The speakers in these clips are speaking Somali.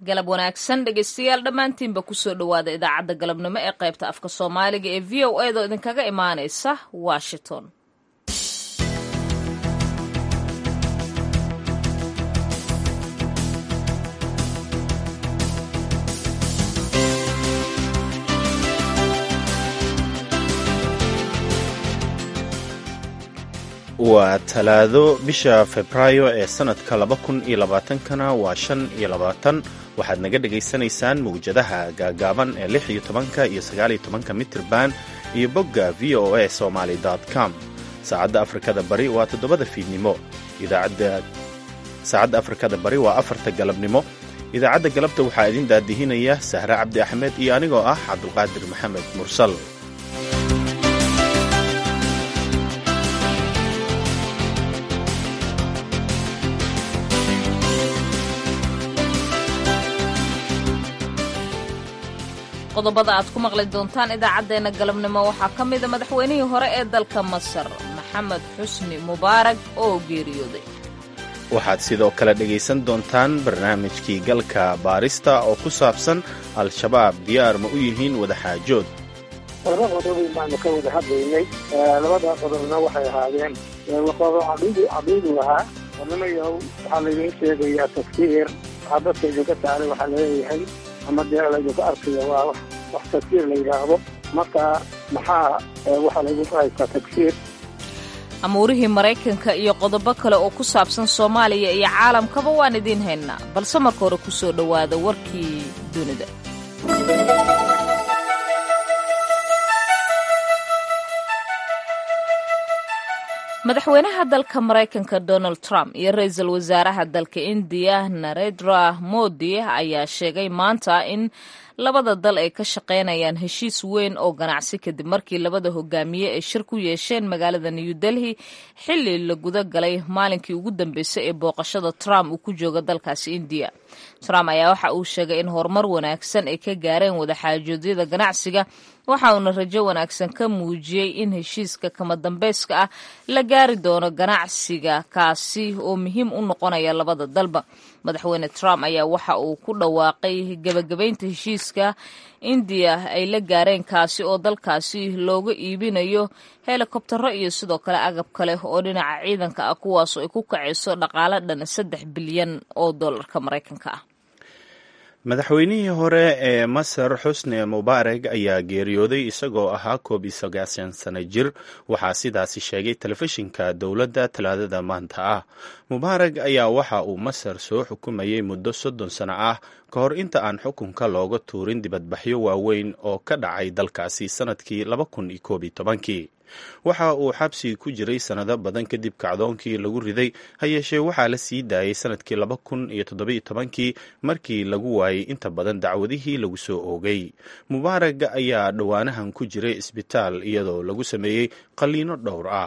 galab wanaagsan dhegeystayaal dhammaantiinba kusoo dhowaada idaacadda galabnimo ee qaybta afka soomaaliga ee v o edaoo idinkaga imaanaysa washington waa talaado bisha febraayo ee sannadka laba kun iyo labaatankana waa shan iyo labaatan waxaad naga dhagaysanaysaan mawjadaha gaagaaban ee lix iyo tobanka iyo sagaaliyo tobanka mitirban iyo bogga v o a somaly com saacadda afrikada bari waa toddobada fiidnimo saacadda afrikada bari waa afarta galabnimo idaacadda galabta waxaa idin daadihinaya sahre cabdi axmed iyo anigoo ah cabdulqaadir maxamed mursal qodobada aad ku maqli doontaan idaacaddeenna galabnimo waxaa ka mida madaxweynihii hore ee dalka masar maxamed xusni mubaarag oo geeriyooday waxaad sidoo kale dhegaysan doontaan barnaamijkii galka baarista oo ku saabsan al-shabaab diyaar ma u yihiin wadaxaajood laba qodob baanu ka wada hadlaynay labada qodobna waxay ahaadeen qodob caqiidu ahaa odanayow waxaa laydin sheegayaa tafsiir waxaa dadka idinka saaray waxaa laleeyahay ama dee laydinku arkayo waa wax tagsiir la yidhaahdo marka maxaa waxaa laydinku haystaa tagsiir amuurihii maraykanka iyo qodobo kale oo ku saabsan soomaaliya iyo caalamkaba waan idiin haynaa balse marka hore ku soo dhowaada warkii dunida madaxweynaha dalka maraykanka donald trump iyo ra-iisul wasaaraha dalka indiya narendra modi ayaa sheegay maanta in labada dal ay ka shaqaynayaan heshiis weyn oo ganacsi kadib markii labada hogaamiye ay shir ku yeesheen magaalada new delhi xilli la guda galay maalinkii ugu dambeysay ee booqashada trump uu ku jooga dalkaasi indiya trump ayaa waxa uu sheegay in horumar wanaagsan ay ka gaareen wadaxaajoodyada ganacsiga waxa uuna rajo wanaagsan ka muujiyey in heshiiska kama dambeyska ah la gaari doono ganacsiga kaasi oo muhiim u noqonaya labada dalba madaxweyne trump ayaa waxa uu ku dhawaaqay gebagabaynta heshiiska indiya ay la gaareen kaasi oo dalkaasi looga iibinayo helikobtaro iyo sidoo kale agab kale oo dhinaca ciidanka ah kuwaasoo ay ku kacayso dhaqaalo dhan saddex bilyan oo dollarka maraykanka ah madaxweynihii hore ee masar xusni mubaarag ayaa geeriyooday isagoo ahaa koob iyo sagaashan sano jir waxaa sidaasi sheegay telefishinka dowladda talaadada maanta ah mubaarag ayaa waxa uu masar soo xukumayay muddo soddon sano ah ka hor inta aan xukunka looga tuurin dibadbaxyo waaweyn oo ka dhacay dalkaasi sannadkii laba kun iyo koob iyo tobankii waxa uu xabsi ku jiray sannado badan kadib kacdoonkii lagu riday ha yeeshee waxaa la sii daayay sannadkii laba kun iyo toddobiyo tobankii markii lagu waayey inta badan dacwadihii lagu soo oogay mubaarag ayaa dhowaanahan ku jiray isbitaal iyadoo lagu sameeyey qalliino dhowr ah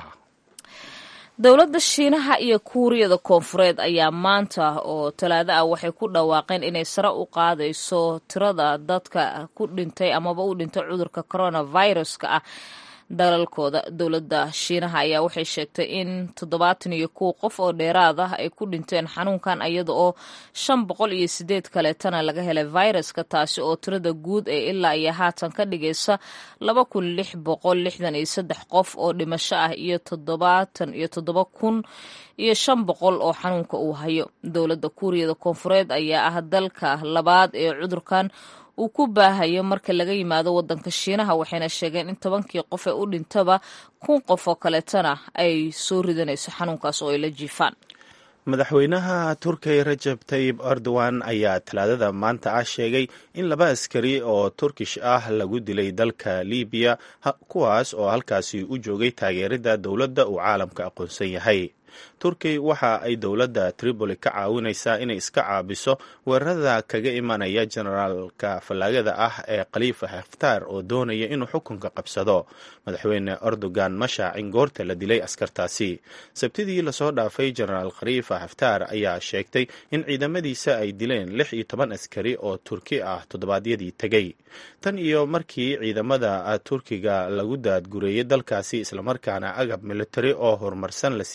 dowladda shiinaha iyo kuuriyada koonfureed ayaa maanta oo talaado ah waxay ku dhawaaqeen inay sare u qaadayso tirada dadka ku dhintay amaba u dhintay cudurka coronaviruska ah dalalkooda dowladda shiinaha ayaa waxay sheegtay in toddobaatan iyo kow qof oo dheeraad ah ay ku dhinteen xanuunkan iyada oo shan boqol iyo sideed kaleetana laga helay viruska taasi oo tirada guud ee ilaa iyo haatan ka dhigaysa laba kun lix boqol lixdan iyo saddex qof oo dhimasho ah iyo toddobaatan iyo toddoba kun iyo shan boqol oo xanuunka uu hayo dowladda kuuriyada koonfureed ayaa ah dalka labaad ee cudurkan uu ku baahayo marka laga yimaado wadanka shiinaha waxayna sheegeen in tobankii qof ee u dhintaba kun qof oo kaleetana ay soo ridanayso xanuunkaas oo ay la jiifaan madaxweynaha turkiya rajab tayib erdogan ayaa talaadada maanta ah sheegay in laba askari oo turkish ah lagu dilay dalka libiya kuwaas oo halkaasi u joogay taageerada dowladda uu caalamka aqoonsan yahay turkiy waxa ay dowladda tripoli ka caawinaysaa inay iska caabiso weerarada kaga imanaya generaalka fallaagada ah ee khaliifa haftaar oo doonaya inuu xukunka qabsado madaxweyne erdogan ma shaacin goorta la dilay askartaasi sabtidii lasoo dhaafay genaraal khaliifa haftaar ayaa sheegtay in ciidamadiisa ay dileen lix iyo toban askari oo turki ah toddobaadyadii tegey tan iyo markii ciidamada turkiga lagu daadgureeyey dalkaasi islamarkaana agab militari oo horumarsan la siiyey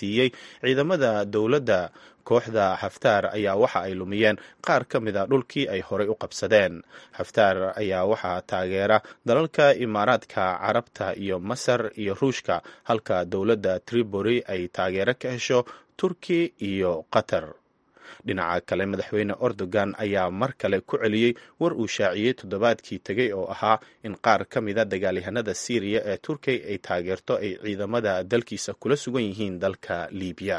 ciidamada dowladda kooxda xaftaar ayaa waxa ay lumiyeen qaar ka mid a dhulkii ay horey u qabsadeen xaftaar ayaa waxaa taageera dalalka imaaraadka carabta iyo masar iyo ruushka halka dowladda tribori ay taageero ka hesho turki iyo qatar dhinaca kale madaxweyne erdogan ayaa mar kale ku celiyey war uu shaaciyey toddobaadkii tegey oo ahaa in qaar ka mida dagaalyahanada siiriya ee turkiya ay taageerto ay ciidamada dalkiisa kula sugan yihiin dalka liibiya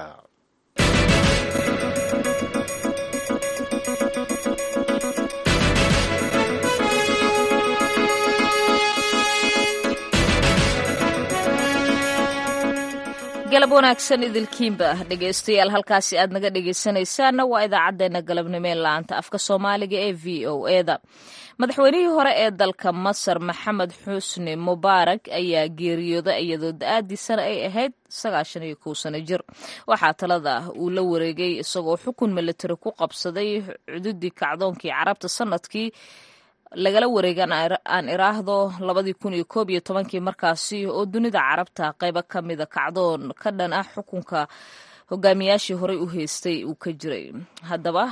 galab wanaagsan idilkiinba ah dhegaystayaal halkaasi aad naga dhegaysanaysaanna waa idaacaddeenna galabnimo ee la-aanta afka soomaaliga ee v o eda madaxweynihii hore ee dalka masar maxamed xusni mubaarak ayaa geeriyooday iyadoo da-aadiisana ay ahayd sagaashan iyo kow sano jir waxaa talada uu la wareegay isagoo xukun militari ku qabsaday cududii kacdoonkii carabta sanadkii lagala wareega aan iraahdo labadii kun iyo koob iyo tobankii markaasi oo dunida carabta qaybo ka mida kacdoon ka dhan ah xukunka hogaamiyaashii horey u haystay uu ka jiray haddaba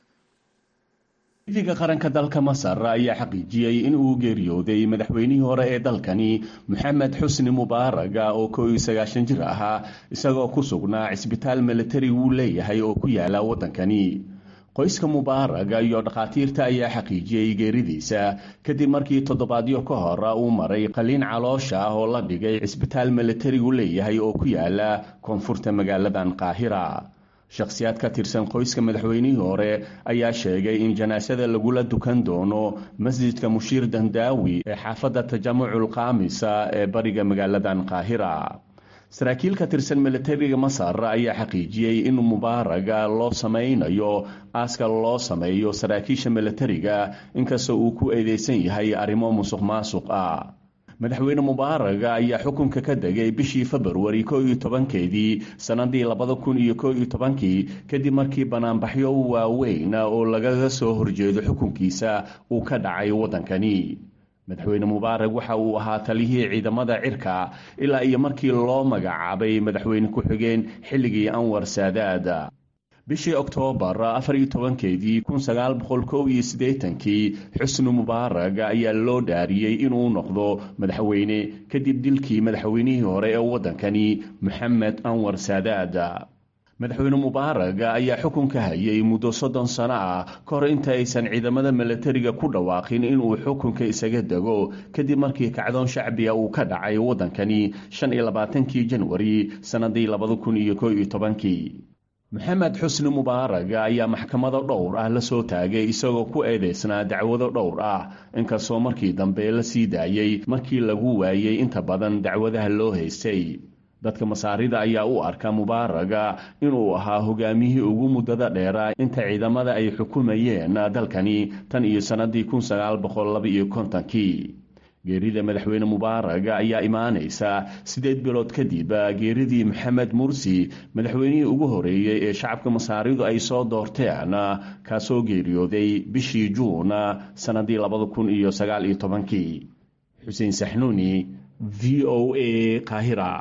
idiga qaranka dalka masar ayaa xaqiijiyey in uu geeriyooday madaxweynihii hore ee dalkani moxamed xusni mubaaraga oo koo iyo sagaashan jir ahaa isagoo ku sugnaa cisbitaal militari uu leeyahay oo ku yaala waddankani qoyska mubaaraga iyo dhakhaatiirta ayaa xaqiijiyey geeridiisa kadib markii toddobaadyo ka hor uu maray qaliin caloosha ah oo la dhigay cisbitaal militarigu leeyahay oo ku yaala koonfurta magaaladan qaahira shakhsiyaad ka tirsan qoyska madaxweynihii hore ayaa sheegay in janaasada lagula dukan doono masjidka mushiir dandaawi ee xaafadda tajamucul kaamisa ee bariga magaaladan qaahira saraakiil ka tirsan militariga masar ayaa xaqiijiyey in mubaaraga loo samaynayo aaska loo sameeyo saraakiisha militariga inkastoo uu ku eedeysan yahay arrimo musuq maasuq ah madaxweyne mubaaraga ayaa xukunka ka degay bishii februari ko iyo tobankeedii sannadii labada kun iyo ko iyo tobankii kadib markii banaanbaxyo waaweyn oo lagaga soo horjeedo xukunkiisa uu ka dhacay waddankani madaxweyne mubaarag waxa uu ahaa taliyihii ciidamada cirka ilaa iyo markii loo magacaabay madaxweyne ku-xigeen xilligii anwar saadaad bishii oktoobar afar iyo tobankeedii kun sagaal boqol kow iyo siddeetankii xusni mubaarag ayaa loo dhaariyey inuu noqdo madaxweyne kadib dilkii madaxweynihii hore ee waddankani moxamed anwar saadaad madaxweyne mubaarag ayaa xukunka hayay muddo soddon sano ah ka hor inta aysan ciidamada militariga ku dhawaaqin inuu xukunka isaga dego kadib markii kacdoon shacbiga uu ka dhacay waddankani shan iyo labaatankii janwari sannadii labada kun iyo ko iyo tobankii moxamed xusni mubaarag ayaa maxkamado dhowr ah la soo taagay isagoo ku eedeysnaa dacwado dhowr ah inkastoo markii dambe la sii daayey markii lagu waayey inta badan dacwadaha loo haystay dadka masaarida ayaa u arka mubaaraga inuu ahaa hogaamiyihii ugu muddada dheeraa inta ciidamada ay xukumayeen dalkani tan iyo sannadii kun sagaal boqol laba iyo kontonkii geerida madaxweyne mubaaraga ayaa imaanaysa siddeed bilood kadib geeridii maxamed mursi madaxweynihii ugu horeeyey ee shacabka masaaridu ay soo doorteen kaasoo geeriyooday bishii juun sannadii labada kun iyo sagaal iyo tobankii xuseen saxnuuni v o a qaahira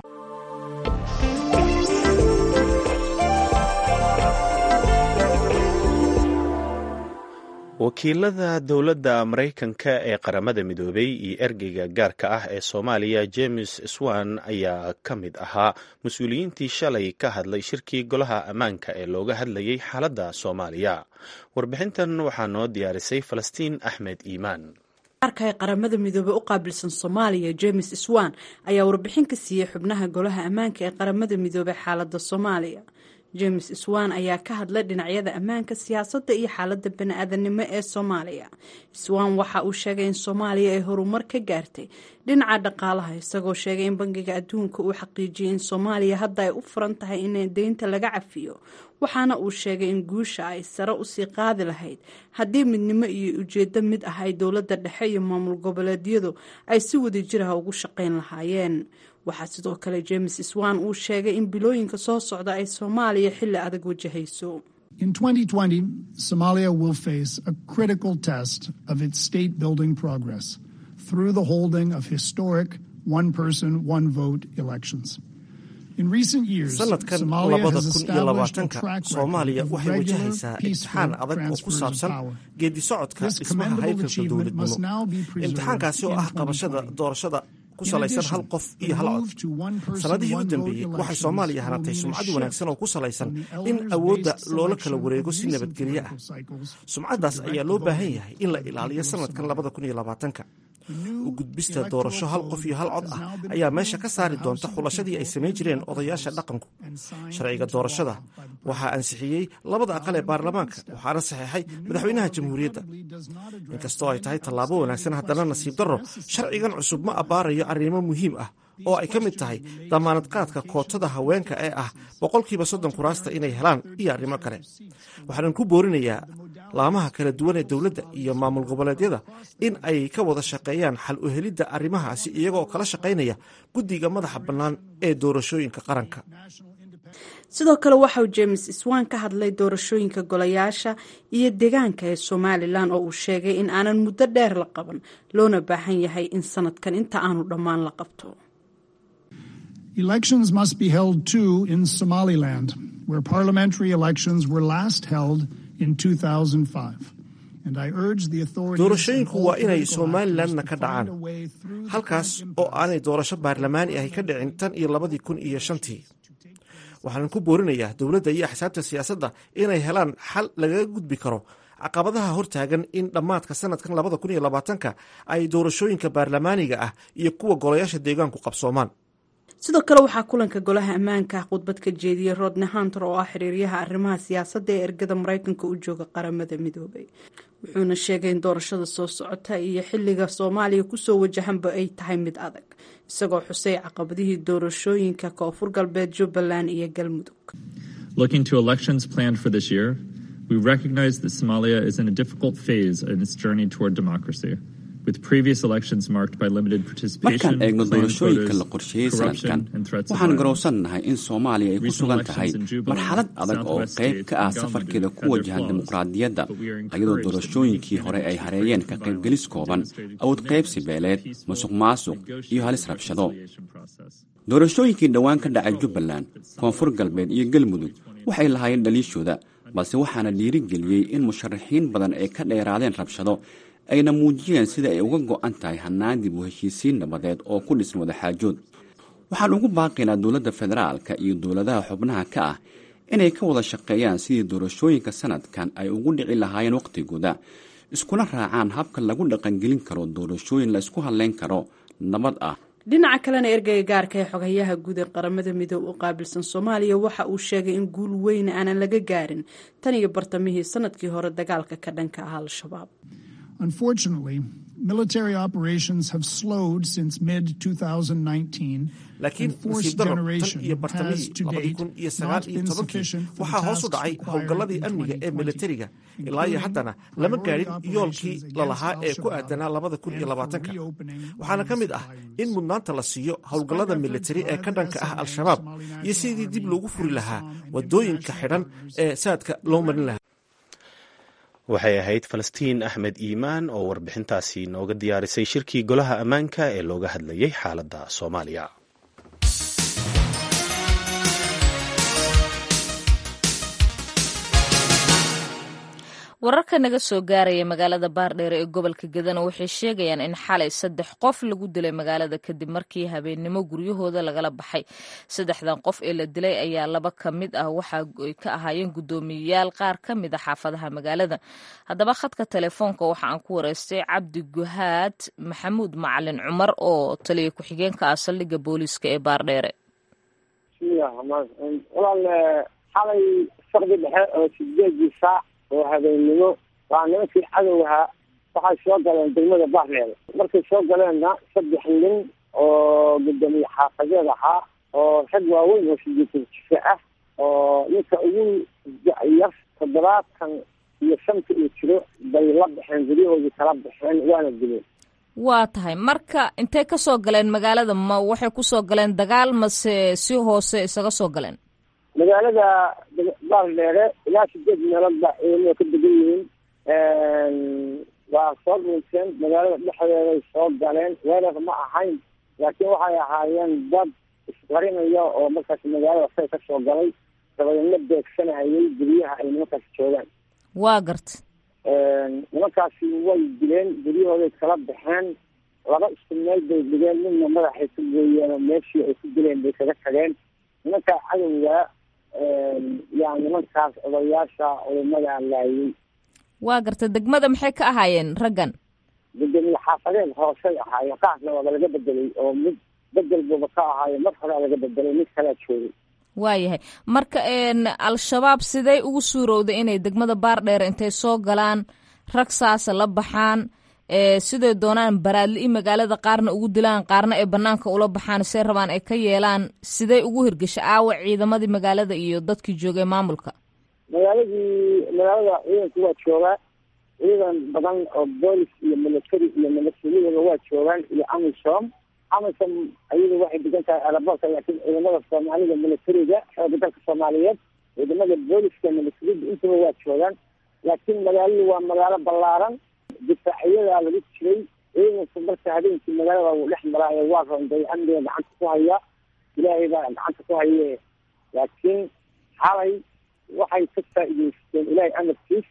wakiilada dowladda maraykanka ee qaramada midoobay iyo ergeyga gaarka ah ee soomaaliya james swan ayaa ka mid ahaa mas-uuliyiintii shalay ka hadlay shirkii golaha ammaanka ee looga hadlayay xaaladda soomaaliya warbixintan waxaa noo diyaarisay falastiin axmed iimaan arka ee qaramada midoobey u qaabilsan soomaaliya james swan ayaa warbixin ka siiyey xubnaha golaha ammaanka ee qaramada midoobey xaaladda soomaaliya james swan ayaa ka hadlay dhinacyada ammaanka siyaasadda iyo xaaladda bani-aadanimo ee soomaaliya swan waxa uu sheegay in soomaaliya ay horumar ka gaartay dhinaca dhaqaalaha isagoo sheegay in bangiga adduunka uu xaqiijiyay in soomaaliya hadda ay u furan tahay in deynta laga cafiyo waxaana uu sheegay in guusha ay sare usii qaadi lahayd haddii midnimo iyo ujeedo mid ah ay dowladda dhexe iyo maamul goboleedyadu ay si wadajiraha ugu shaqayn lahaayeen waxaa sidoo kale james swan uu sheegay in bilooyinka soo socda ay soomaaliya xilli adag wajahayso In 2020, Somalia will face a critical test of its state building progress through the holding of historic one person, one vote elections. sanadkan labada kun iyo labaatanka soomaaliya waxay wajahaysaa imtixaan adag oo ku saabsan geedi socodka dhismaha haykalka dowladnimo imtixaankaasi oo ah qabashada doorashada ku salaysan hal qof iyo hal cod sannadihii u dambeeyey waxay soomaaliya hanatay sumcad wanaagsan oo ku salaysan in awoodda loola kala wareego si nabadgelyo ah sumcaddaas ayaa loo baahan yahay in la ilaaliyo sanadkan labada kun iyo labaatanka u gudbista doorasho hal qof iyo hal cod ah ayaa meesha ka saari doonta xulashadii ay samayn jireen odayaasha dhaqanku sharciga doorashada waxaa ansixiyey labada aqal ee baarlamaanka waxaana saxeexay madaxweynaha jamhuuriyadda inkastoo ay tahay tallaabo wanaagsan haddana nasiib darro sharcigan cusub ma abbaarayo arrimo muhiim ah oo ay ka mid tahay damaanad qaadka kootada haweenka ee ah boqolkiiba soddon kuraasta inay helaan iyo arrimo kale waxaanan ku boorinayaa laamaha kala duwan ee dowladda iyo maamul goboleedyada in ay ka wada shaqeeyaan xal u helidda arrimahaasi iyagoo kala shaqaynaya guddiga madaxa bannaan ee doorashooyinka qaranka sidoo kale waxauu james iswan ka hadlay doorashooyinka golayaasha iyo deegaanka ee somalilan oo uu sheegay in aanan muddo dheer la qaban loona baahan yahay in sanadkan inta aanu dhammaan la qabto Elections must be held too in Somaliland, where parliamentary elections were last held in 2005. doorashooyinku waa inay somalilanna ka dhacaan halkaas oo aanay doorasho baarlamaani ahi ka dhicin tan iyo labadii kun iyo shantii waxaanan ku boorinayaa dowladda iyo axsaabta siyaasadda inay helaan xal lagaga gudbi karo caqabadaha hortaagan in dhammaadka sanadkan labada kun iyo labaatanka ay doorashooyinka baarlamaaniga ah iyo kuwa golayaasha deegaanku qabsoomaan sidoo kale waxaa kulanka golaha ammaanka khudbad ka jeediyey rodney hunter oo ah xiriiryaha arrimaha siyaasadda ee ergada maraykanka u jooga qaramada midoobay wuxuuna sheegay in doorashada soo socota iyo xiliga soomaaliya kusoo wajahanba ay tahay mid adag isagoo xusay caqabadihii doorashooyinka koonfur galbeed jubbaland iyo galmudug We recognize that Somalia is in a difficult phase in its journey toward democracy. markaan eegno doorashooyinka la qorsheeyey sanadkan waxaan garowsannahay in soomaaliya ay ku sugan tahay marxalad adag oo qayb ka ah safarkeeda ku wajahan dimuqraadiyadda iyadoo doorashooyinkii hore ay hareeyeen ka qaybgelis kooban awood qaybsi beeleed musuq maasuq iyo halis rabshado doorashooyinkii dhowaan ka dhacay jubbaland koonfur galbeed iyo galmudug waxay lahaayeen dhaliishooda balse waxaana dhiirigeliyey in musharaxiin badan ay ka dheeraadeen rabshado ayna muujiyeen sida ay uga go'an tahay hannaan dib u heshiisiin nabadeed oo ku dhisan wadaxaajood waxaan ugu baaqaynaa dowladda federaalka iyo dowladaha xubnaha ka ah inay ka wada shaqeeyaan sidii doorashooyinka sanadkan ay ugu dhici lahaayeen wakhtigooda iskuna raacaan habka lagu dhaqangelin karo doorashooyin la isku hadlayn karo nabad ah dhinaca kalena ergeyga gaarka ee xogayaha guud ee qaramada midoob u qaabilsan soomaaliya waxa uu sheegay in guul weyn aanan laga gaarin tan iyo bartamihii sanadkii hore dagaalka ka dhanka ah al-shabaab Unfortunately, military operations have slowed since mid 2019. laakiin nasiib darro tan iyo bartamihii labadii kun iyo sagaal iyo tobankii waxaa hoos u dhacay howlgalladii amniga ee militariga ilaa iyo haddana lama gaadhin yoolkii lalahaa ee ku aadanaa labada kun iyo labaatanka waxaana ka mid ah in mudnaanta la siiyo howlgallada militari ee ka dhanka ah al-shabaab iyo sidii dib loogu furi lahaa waddooyinka xidhan ee saadka loo marin lahaa waxay ahayd falastiin axmed iimaan oo warbixintaasi nooga diyaarisay shirkii golaha ammaanka ee looga hadlayay xaaladda soomaaliya wararka naga soo gaaraya magaalada baardheere ee gobolka gadana waxay sheegayaan in xalay saddex qof lagu dilay magaalada kadib markii habeennimo guryahooda lagala baxay saddexdan qof ee la dilay ayaa laba ka mid ah waxa ay ka ahaayeen guddoomiyeyaal qaar ka mid a xaafadaha magaalada haddaba khadka telefoonka waxa aan ku wareystay cabdi guhaad maxamuud macalin cumar oo taliya ku-xigeenka ah saldhigga booliiska ee baardheere xalay saqdi dhexe oo sideedii saac oo habeennimo waa nimankii cadowha waxay soo galeen degmada baardheere markay soo galeenna saddex nin oo guddoomiye xaafadeed ahaa oo rag waaweyn oo sideetan jife ah oo ninka ugu yar toddobaatan iyo shanta uu jiro bay la baxeen guryahoodii kala baxeen waana dileen waa tahay marka intay ka soo galeen magaalada ma waxay kusoo galeen dagaal mase si hoose isaga soo galeen magaalada baardheere ilaa sideed meelood baa ciidamada ka degan yihiin waa soo dhuunteen magaalada dhexdeeday soo galeen weerar ma ahayn laakiin waxay ahaayeen dad qarinayo oo markaas magaalada say ka soo galay dabadeedna beegsanayay guryaha ay nimankaasi joogaan waa garta nimankaasi way dileen guryahooday kala baxeen laba isku meel bay dhigeen midna madaxay ku gooyeen oo meeshii ay ku dileen bay kaga tageen nimankaa cadowga yaa nimankaas odayaasha culimada laayay waa garta degmada maxay ka ahaayeen raggan gudoomiye xaafadeed hoosay ahaayeen qaasna waaba laga bedelay oo mid bedel buuba ka ahaayo mar horea laga bedelay mid kalea joogay waayahay marka al-shabaab sidee ugu suurowday inay degmada baardheer intay soo galaan rag saasa la baxaan siday doonaan baraadli-i magaalada qaarna ugu dilaan qaarna ay banaanka ula baxaan see rabaan ay ka yeelaan sidee ugu hirgesha aawa ciidamadii magaalada iyo dadkii joogay maamulka magaaladii magaalada ciidanku waa joogaa ciidan badan oo boolis iyo military iyo milatariyadaba waa joogaan iyo amisom amisom ayadu waxay degan tahay aerobortka laakiin ciidamada soomaalida militariga xooga dalka soomaaliyeed ciidamada booliska militariyada intaba waa joogaan laakiin magaaladu waa magaalo ballaaran difaaciyadaa lagu jiray ciidanku marka habeenkii magaalada wuu dhex maraayo waa ronday amniga gacanta ku haya ilaahay baa gacanta ku haye laakiin xalay waxay ka faa'iideysteen ilaahay amarkiis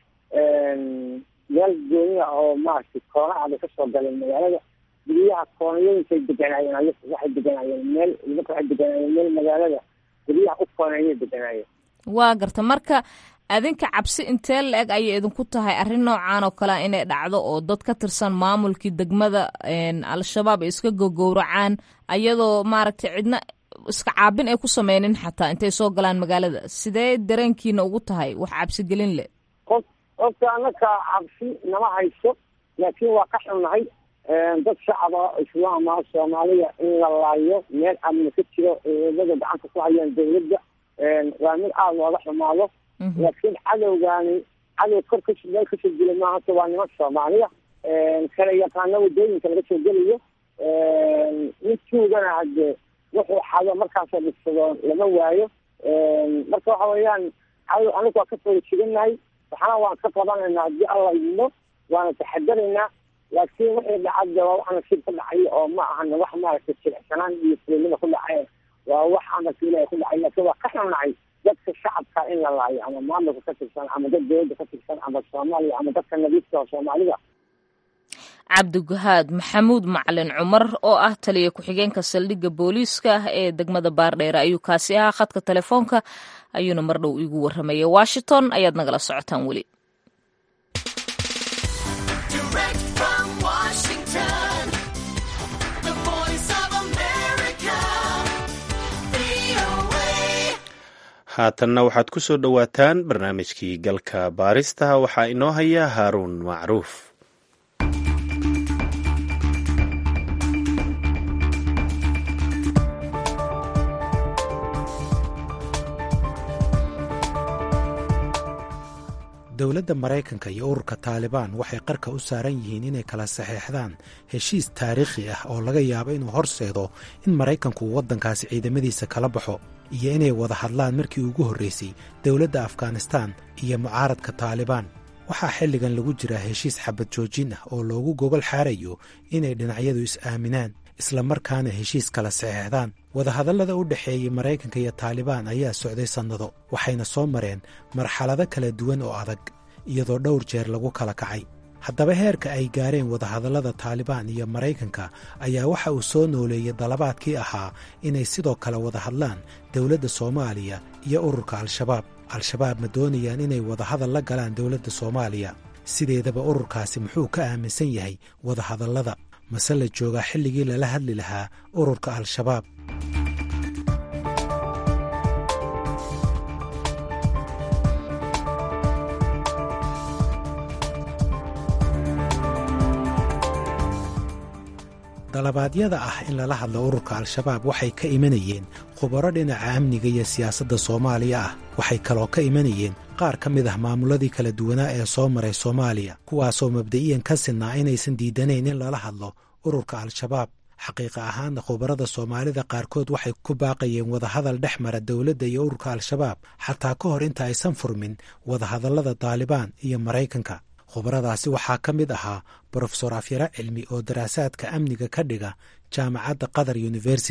meel gooniya oo maaragtay koonaha bay kasoo galeen magaalada guryaha koonayooyinkay deganaayeen waxay deganaayeen meel nimanka waxay deganaayeen meel magaalada guryaha u kooneeyay deganaayeen waa garta marka adinka cabsi intee la-eg ayay idinku tahay arrin noocan oo kalea inay dhacdo oo dad ka tirsan maamulkii degmada al-shabaab ay iska gogowracaan ayadoo maaragtay cidna iska caabin ay ku sameynin xataa intay soo galaan magaalada sidee dareenkiina ugu tahay wax cabsigelin leh qof qofka anaka cabsi nama hayso laakiin waa ka xunnahay dad shacaba islaama soomaaliya in la laayo meel amni ka jiro ciidamada gacanta ku hayaan dawladda waa mid aada looga xumaado laakiin cadowgaani cadow kor ka meel kasoo gela maahata waa niman soomaaliya kala yaqaano wadooyinka laga soo gelayo midkuugana hadde wuxuu xado markaasoo dhigsado lama waayo marka waxa weeyaan cadow anigu waa ka fooda jiganahay waxna waan ka qabanaynaa haddii alla idmo waana taxadaraynaa laakiin wixii dhacadda waa wax nasiib ku dhacay oo ma ahan wax maaragtay jilicsanaan iyo fulinima ku dhacay waa wax amarka ilahi ku dhacay laakiin waa ka xunnahay dadka shacabka in la laayo ama maamulka ka tirsan ama dad dawladda ka tirsan ama soomaaliya ama dadka nadiifka oo soomaalida cabdigahaad maxamuud macalin cumar oo ah taliya ku-xigeenka saldhigga booliiska ee degmada baardheere ayuu kaasi ahaa khadka telefoonka ayuuna mar dhow iigu warramayay washington ayaad nagala socotaan weli haatanna waxaad ku soo dhowaataan barnaamijkii galka baarista waxaa inoo haya haaruun macruuf dowladda maraykanka iyo ururka taalibaan waxay qarka u saaran yihiin inay kala saxeexdaan heshiis taariikhi ah oo laga yaabo inuu horseedo in maraykanku uu waddankaasi ciidamadiisa kala baxo iyo inay wada hadlaan markii ugu horraysay dowladda afghanistaan iyo mucaaradka taalibaan waxaa xilligan lagu jiraa heshiis xabad joojin ah oo loogu gogol xaarayo inay dhinacyadu is-aaminaan islamarkaana heshiis kala saxeexdaan wadahadallada u dhexeeyey maraykanka iyo taalibaan ayaa socday sannado waxayna soo mareen marxalado kala duwan oo adag iyadoo dhowr jeer lagu kala kacay haddaba heerka ay gaareen wadahadallada taalibaan iyo maraykanka ayaa waxa uu soo nooleeyey dalabaadkii ahaa inay sidoo kale wada hadlaan dowladda soomaaliya iyo ururka al-shabaab al-shabaab ma doonayaan inay wadahadal la galaan dowladda soomaaliya sideedaba ururkaasi muxuu ka aaminsan yahay wadahadallada mase la joogaa xilligii lala hadli lahaa ururka al-shabaab dalabaadyada ah in lala hadlo ururka al-shabaab waxay ka imanayeen khubaro dhinaca amniga iyo siyaasadda soomaaliya ah waxay kaloo ka imanayeen qaar ka mid ah maamuladii kala duwanaa ee soo maray soomaaliya kuwaasoo mabda'iyan ka sinnaa inaysan diidanayn in lala hadlo ururka al-shabaab xaqiiqa ahaanna khubarada soomaalida qaarkood waxay ku baaqayeen wadahadal dhex mara dowladda iyo ururka al-shabaab xataa ka hor inta aysan furmin wadahadallada taalibaan iyo maraykanka khubaradaasi waxaa ka mid ahaa brofesor afyara cilmi oo daraasaadka amniga ka dhiga jaamacadda qatar university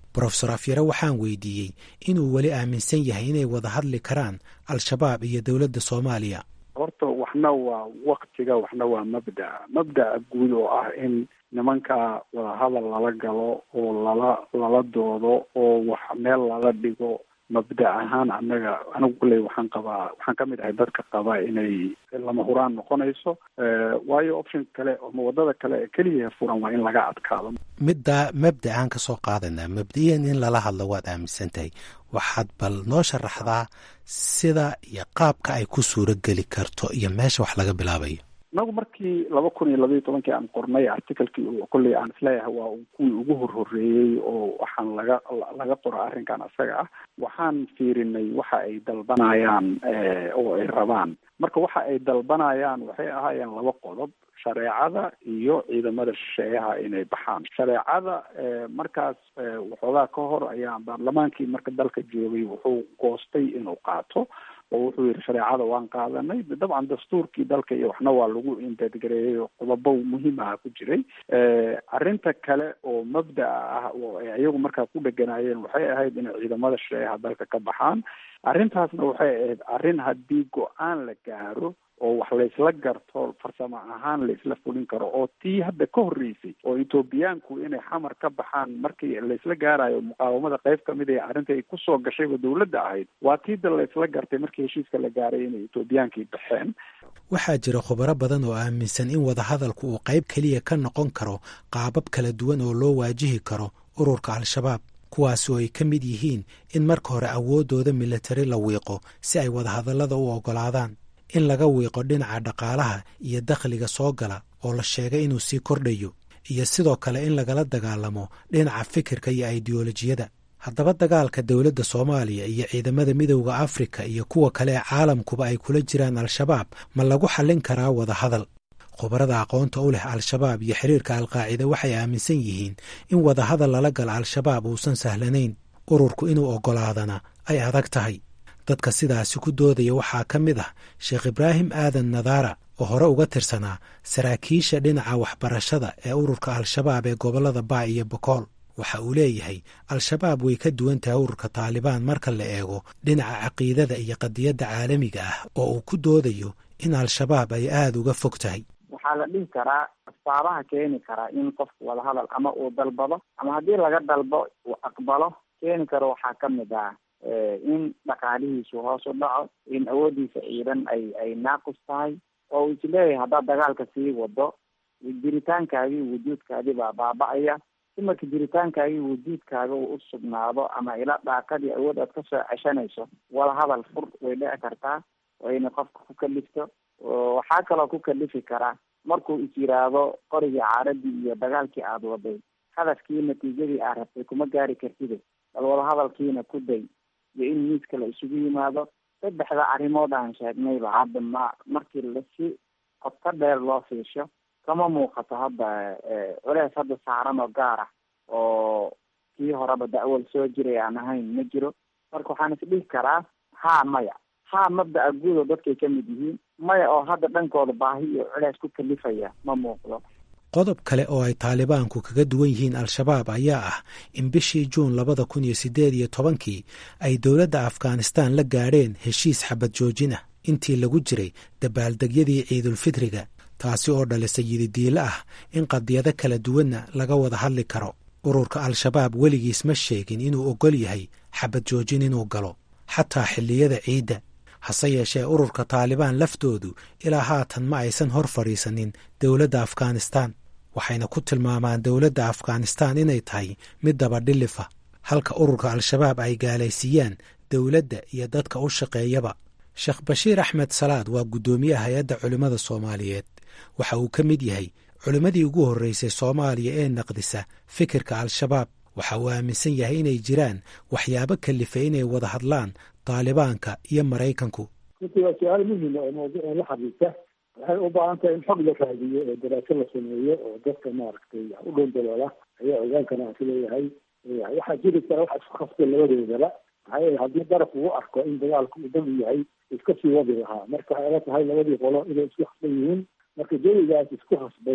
brofesor afyare waxaan weydiiyey inuu weli aaminsan yahay inay wada hadli karaan al-shabaab iyo dowladda soomaaliya horta waxna waa waktiga waxna waa mabda'a mabda'a guud oo ah in nimanka wadahadal lala galo oo lala lala doodo oo wax meel lala dhigo mabda ahaan anaga anigu kulley waxaan qabaa waxaan ka mid ahay dadka qaba inay lama huraan noqonayso waayo option kale ama wadada kale ee keliya furan waa in laga adkaado middaa mabda aan ka soo qaadanaa mabdiyan in lala hadlo waad aaminsan tahay waxaad bal noo sharaxdaa sida iyo qaabka ay ku suuro geli karto iyo meesha wax laga bilaabayo inagu markii laba kun iyo labaiyo tobankii aan qornay articalkii kolley aan isleeyahay waa kuwii ugu horhoreeyey oo waxaan laga laga qora arrinkan isaga ah waxaan fiirinay waxa ay dalbanayaan oo ay rabaan marka waxa ay dalbanayaan waxay ahaayeen laba qodob shareecada iyo ciidamada shisheeyaha inay baxaan shareecada markaas waxoogaa ka hor ayaa baarlamaankii marka dalka joogay wuxuu goostay inuu qaato oo wuxuu yihi shareecada waan qaadanay dabcan dastuurkii dalka iyo waxna waa lagu indadgareeyey oo qodobo muhiim aha ku jiray arrinta kale oo mabda'a ah oo ay iyagu markaa ku dheganaayeen waxay ahayd inay ciidamada shisheeyaha dalka ka baxaan arrintaasna waxay ahayd arrin haddii go-aan la gaaro oo wax laysla garto farsamo ahaan laysla fulin karo oo tii hadda ka horreysay oo etoobiyaanku inay xamar ka baxaan markii laysla gaarayo muqaawamada qayb kamid ee arrinta ay kusoo gashayba dowladda ahayd waa tiida laysla gartay markii heshiiska la gaaray inay etoobiyaankii baxeen waxaa jira khubaro badan oo aaminsan in wadahadalku uu qayb keliya ka noqon karo qaabab kala duwan oo loo waajihi karo ururka al-shabaab kuwaas oo ay ka mid yihiin in marka hore awooddooda milatari la wiiqo si ay wadahadallada u oggolaadaan in laga wiiqo dhinaca dhaqaalaha iyo dakhliga soo gala oo la sheegay inuu sii kordhayo iyo sidoo kale in lagala dagaalamo dhinaca fikirka iyo aidiyolojiyada haddaba dagaalka dowladda soomaaliya iyo ciidamada midowda afrika iyo kuwa kale ee caalamkuba ay kula jiraan al-shabaab ma lagu xallin karaa wadahadal khubarada aqoonta u leh al-shabaab iyo xiriirka alqaacida waxay aaminsan yihiin in wadahadal lala gala al-shabaab uusan sahlanayn ururku inuu oggolaadana ay adag tahay dadka sidaasi ku doodaya waxaa ka mid ah sheekh ibraahim aadan nadaara oo hore uga tirsanaa saraakiisha dhinaca waxbarashada ee ururka al-shabaab ee gobollada baa iyo bokool waxa uu leeyahay al-shabaab way ka duwan tahay ururka taalibaan marka la eego dhinaca caqiidada iyo qadiyadda caalamiga ah oo uu ku doodayo in al-shabaab ay aada uga fog tahay waxaa la dhihi karaa asbaabaha keeni karaa in qofku wadahadal ama uu dalbado ama haddii laga dalbo uu aqbalo keeni karo waxaa ka mid ah in dhaqaalihiisu hoos u dhaco in awooddiisa ciidan ay ay naaqus tahay oo uu isleeyahay haddaad dagaalka sii wado jiritaankaagii wujuudkaadii baa baaba-aya si marka jiritaankaagii wujuudkaaga uu u sugnaado ama ila dhaaqadii awood aad kasoo ceshanayso wadahadal fur way dhici kartaa wayna qofka ku kalifto waxaa kaloo ku kalifi karaa markuu is yiraahdo qorigii caaradii iyo dagaalkii aada waday hadafkii natiijadii aad rabtay kuma gaari kartide bal wadahadalkiina ku day iyo in miiska la isugu yimaado saddexda arrimood aan sheegnayba hadda ma markii lasi qodka dheer loo fiisho kama muuqato hadda culeys hadda saaran oo gaar ah oo kii horeba da'wal soo jiray aan ahayn ma jiro marka waxaan isdhihi karaa haa maya haa mabda'a guud oo dadkay ka mid yihiin maya oo hadda dhankooda baahi iyo culeys ku kalifaya ma muuqdo qodob kale oo ay taalibaanku kaga duwan yihiin al-shabaab ayaa ah in bishii juun labada kun iyo siddeed iyo tobankii ay dowladda afghanistaan la gaadheen heshiis xabad joojin ah intii lagu jiray dabaaldegyadii ciidulfitriga taasi oo dhalisay yididiilo ah in qadiyado kala duwanna laga wada hadli karo ururka al-shabaab weligiis ma sheegin inuu oggol yahay xabad joojin inuu galo xataa xilliyada ciidda hase yeeshee ururka taalibaan laftoodu ilaa haatan ma aysan hor fadhiisanin dowladda afghanistaan waxayna ku tilmaamaan dowladda afghanistaan inay tahay mid dabadhilifa halka ururka al-shabaab ay gaalaysiiyaan dowladda iyo dadka u shaqeeyaba sheekh bashiir axmed salaad waa guddoomiyaha hay-adda culimmada soomaaliyeed waxa uu ka mid yahay culimmadii ugu horreysay soomaaliya ee naqdisa fikirka al-shabaab waxa uu aaminsan yahay inay jiraan waxyaabo kalifay inay wada hadlaan taalibaanka iyo maraykanku runtii waa su-aal muhima oo mawduuca la xiriirta waxay u baahan tahay in xog la raadiyo oo daraaso la sameeyo oo dadka maaragtay u dhow daloola ayaa ogaan karaa si leeyahay waxaa jiri kara waxa isku khasbay labadoodaba maxaa yeele haddii daraf uu arko in dagaalku uu dal yahay iska sii wadi lahaa marka waxay la tahay labadii qolo inay isku khasban yihiin marka jawigaas isku khasbay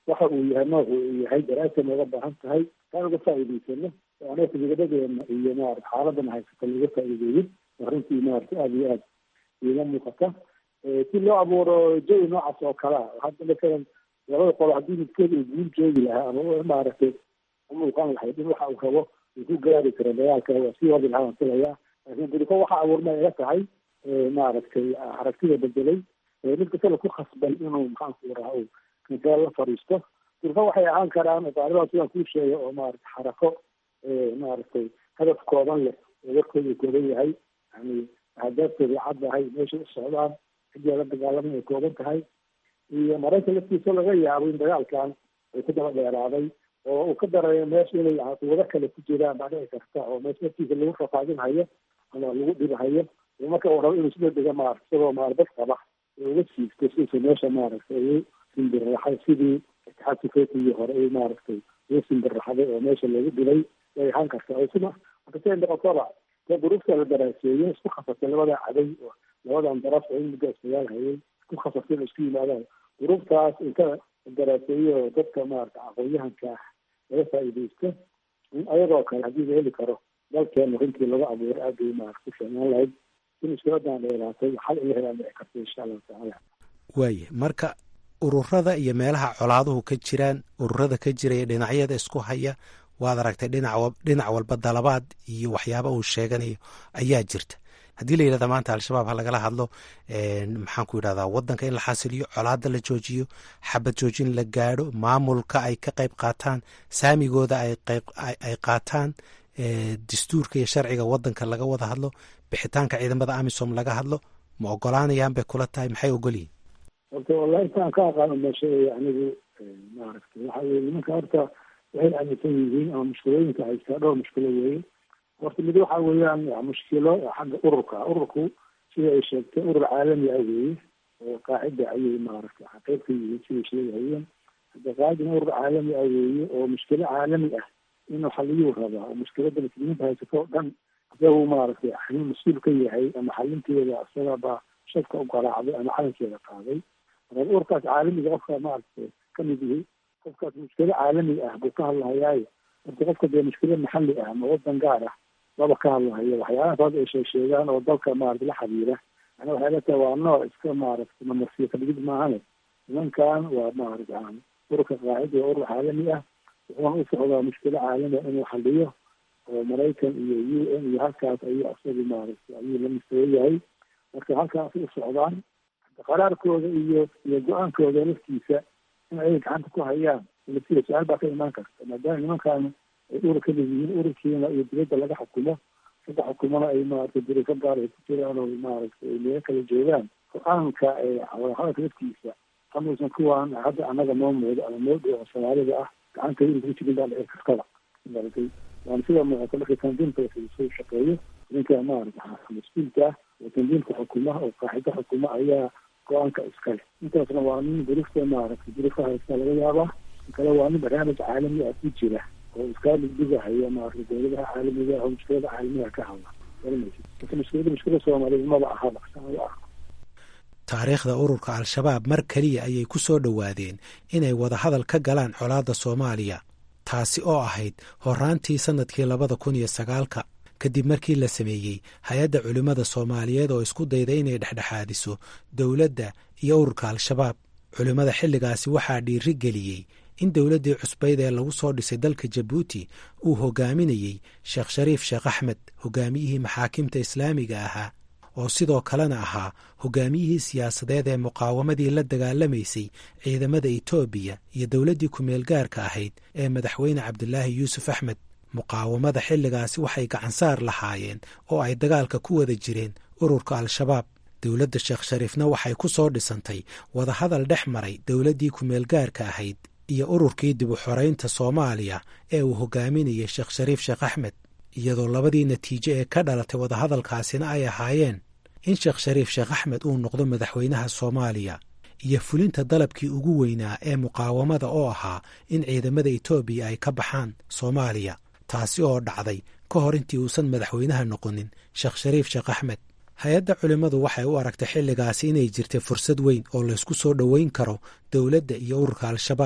waxa uu yahay noocu uu yahay daraasa nooga baahan tahay taan uga faa'iidaysano oo anaga fikradeena iyo maarata xaaladana haysata laga faa'iideeyin arrintii maarata aada iyo aada iiga muuqata si loo abuuro jawi noocaas oo kale ah hadda masalan labada qolo haddii midkeed uu guul joogi lahaa ama maaragtay umuuqan lahayd in waxa uu rabo uu ku gaari karo dagaalka waa sii wadi lahaa filayaa laakiin duriko waxa abuurma iga tahay maaragtay aragtida bedelay mid kastana ku khasban inuu maxaanku raha uu kansaal la fadhiisto duriko waxay ahaan karaan taaliban sidaan kuu sheegay oo maarata xarako maaragtay hadaf kooban leh oo warkooda kooban yahay yani ahdaaftoodai caddahay meeshay u socdaan cidii la dagaalamay ay kooban tahay iyo maraykan laftiisa laga yaabo in dagaalkan ay ku daba dheeraaday oo uu ka darayo meesha inay wado kale ku jiraan baa dhici karta oo meesha laftiisa lagu rafaadinhayo ama lagu dhibahayo marka uu rabo inuu sida dega maarata isagoo maarbad qaba uga siigto siisa meesha maaragtay ugu simbirraxay sidii itixaad sufeetigii hore ay maaragtay ugu simbirraxday oo meesha lagu dhilay way ahaan karta oo sida marka siday noqotoba dee duruufta la daraaseeyo isku khasasay labada caday labadan daraf oo in muddo isdagaal hayay isku khasasay in isku yimaadaan duruuftaas inta la daraaseeyo dadka maarata aqoon-yahanka ah laga faa'iidaysto in ayagoo kale haddii la heli karo dalkeena runtii laga abuuro aad bay maarata ku fiicnaan lahayd in iskuladan dheeraatay xal in la helaan dhici karta insha allahu tacaala waaye marka ururada iyo meelaha colaaduhu ka jiraan ururada ka jiraya dhinacyada isku haya waad aragtay dhinac dhinac walba dalabaad iyo waxyaaba uu sheeganayo ayaa jirta haddii la yidhahda maanta al-shabaab ha lagala hadlo maxaan ku yidhahdaa waddanka in la xasiliyo colaada la joojiyo xabad joojin la gaadho maamulka ay ka qayb qaataan saamigooda ay qayb ay qaataan dastuurka iyo sharciga waddanka laga wada hadlo bixitaanka ciidamada amisom laga hadlo ma ogolaanayaan bay kula tahay maxay ogolyihin horta wallahi intaan ka aqaano meesha anigu maaragtay waxa weye nimanka horta waxay aaminsan yihiin ama mushkilooyinka haystaa dhowr mushkilo weeye horta mid waxa weeyaan mushkilo xagga ururka ururku sida ay sheegtay urur caalami ah weeye oo qaacida ayay maaragtay qayb ka yihiin siday sheegahayeen hadda qaacidana urur caalami ah weeye oo mushkilo caalami ah inuu xaliyuu rabaa oo mushkilada muslimiinta haysato o dhan isagu maaragtay xalin mas-uul ka yahay ama xalinteeda isagaba shadka u garaacday ama calankeeda qaaday marka ururkaas caalamiga qofka maaragtay kamid yihi qofkaas mushkilo caalami ah buu ka hadlahayaayo marka qofka dee mushkilo maxalli ah ama wadan gaar ah laba ka hadlahayo waxyaalahaas hadda ay sheeg sheegaan oo dalka maarata la xiriira yani waxay la tahay waa nooc iska maaragtay mamarsiyo kadhigid maahane nimankan waa maarata ururka qaacida waa urur caalami ah wuxuuna u socdaa mushkilo caalami ah inuu xaliyo oo maraykan iyo u n iyo halkaas ayuu isagu maaragtay ayuu la mustaway yahay marka halkaasay u socdaan qaraarkooda iyo iyo go-aankooda laftiisa in ay gacanta ku hayaan laftiisa su-aal baa ka imaan karta maadaama nimankan ay urur ka mid yihiin ururkiina iyo dibadda laga xukumo saddex xukumona ay maaragtay diriso gaar ay ku jiraan oo maaragtay ay meelo kala joogaan go-aanka wadahadalka laftiisa amuusan kuwaan hadda annaga noo moodo ama noo dhow oo soomaalida ah gacanta inuu ku jirin baa dhici kartaba maaragtay waana sida muuqata marka tandiimka soo shaqeeyo ninka maarata mas-uulka ah oo tandiimka xukuma oo qaaxido xukuma ayaa go-aanka iskale intaasna waa nin durufta maaragtay durufa haysta laga yaabaa kale waa nin barnaamij caalami ah ku jira oo iska dhigdhigahaya maaragtay dowladaha caalamiga ah oo mushkilada caalamiga ka hadla garanaysa marka mushkilada mushkilada soomaaliyeed maba ahaba sama ah taariikhda ururka al-shabaab mar keliya ayay ku soo dhowaadeen inay wadahadal ka galaan colaadda soomaaliya taasi oo ahayd horaantii sannadkii labada kun iyo sagaalka kadib markii la sameeyey hay-adda culimmada soomaaliyeed oo isku dayda inay dhexdhexaadiso dowladda iyo ururka al-shabaab culimmada xilligaasi waxaa dhiiri geliyey in dowladdii cusbayd ee lagu soo dhisay dalka jabuuti uu hogaaminayey sheekh shariif sheekh axmed hogaamiyihii maxaakimta islaamiga ahaa oo sidoo kalena ahaa hogaamiyihii siyaasadeed ee muqaawamadii la dagaalamaysay ciidamada etoobiya iyo dowladdii ku-meel gaarka ahayd ee madaxweyne cabdilaahi yuusuf axmed muqaawamada xilligaasi waxay gacansaar lahaayeen oo ay dagaalka ku wada jireen ururka al-shabaab dowladda sheekh shariifna waxay ku soo dhisantay wadahadal dhex maray dowladdii ku-meel gaarka ahayd iyo ururkii dib u xoraynta soomaaliya ee uu hogaaminayay sheekh shariif sheekh axmed iyadoo labadii natiijo ee ka dhalatay wadahadalkaasina ay ahaayeen in sheekh shariif sheekh axmed uu noqdo madaxweynaha soomaaliya iyo fulinta dalabkii ugu weynaa ee muqaawamada oo ahaa in ciidamada etoobiya ay ka baxaan soomaaliya taasi oo dhacday ka hor intii uusan madaxweynaha noqonin sheekh shariif sheekh axmed hay-adda culimmadu waxay u aragtay xilligaasi inay jirtay fursad weyn oo laysku soo dhoweyn karo dowladda iyo ururka al-shabaab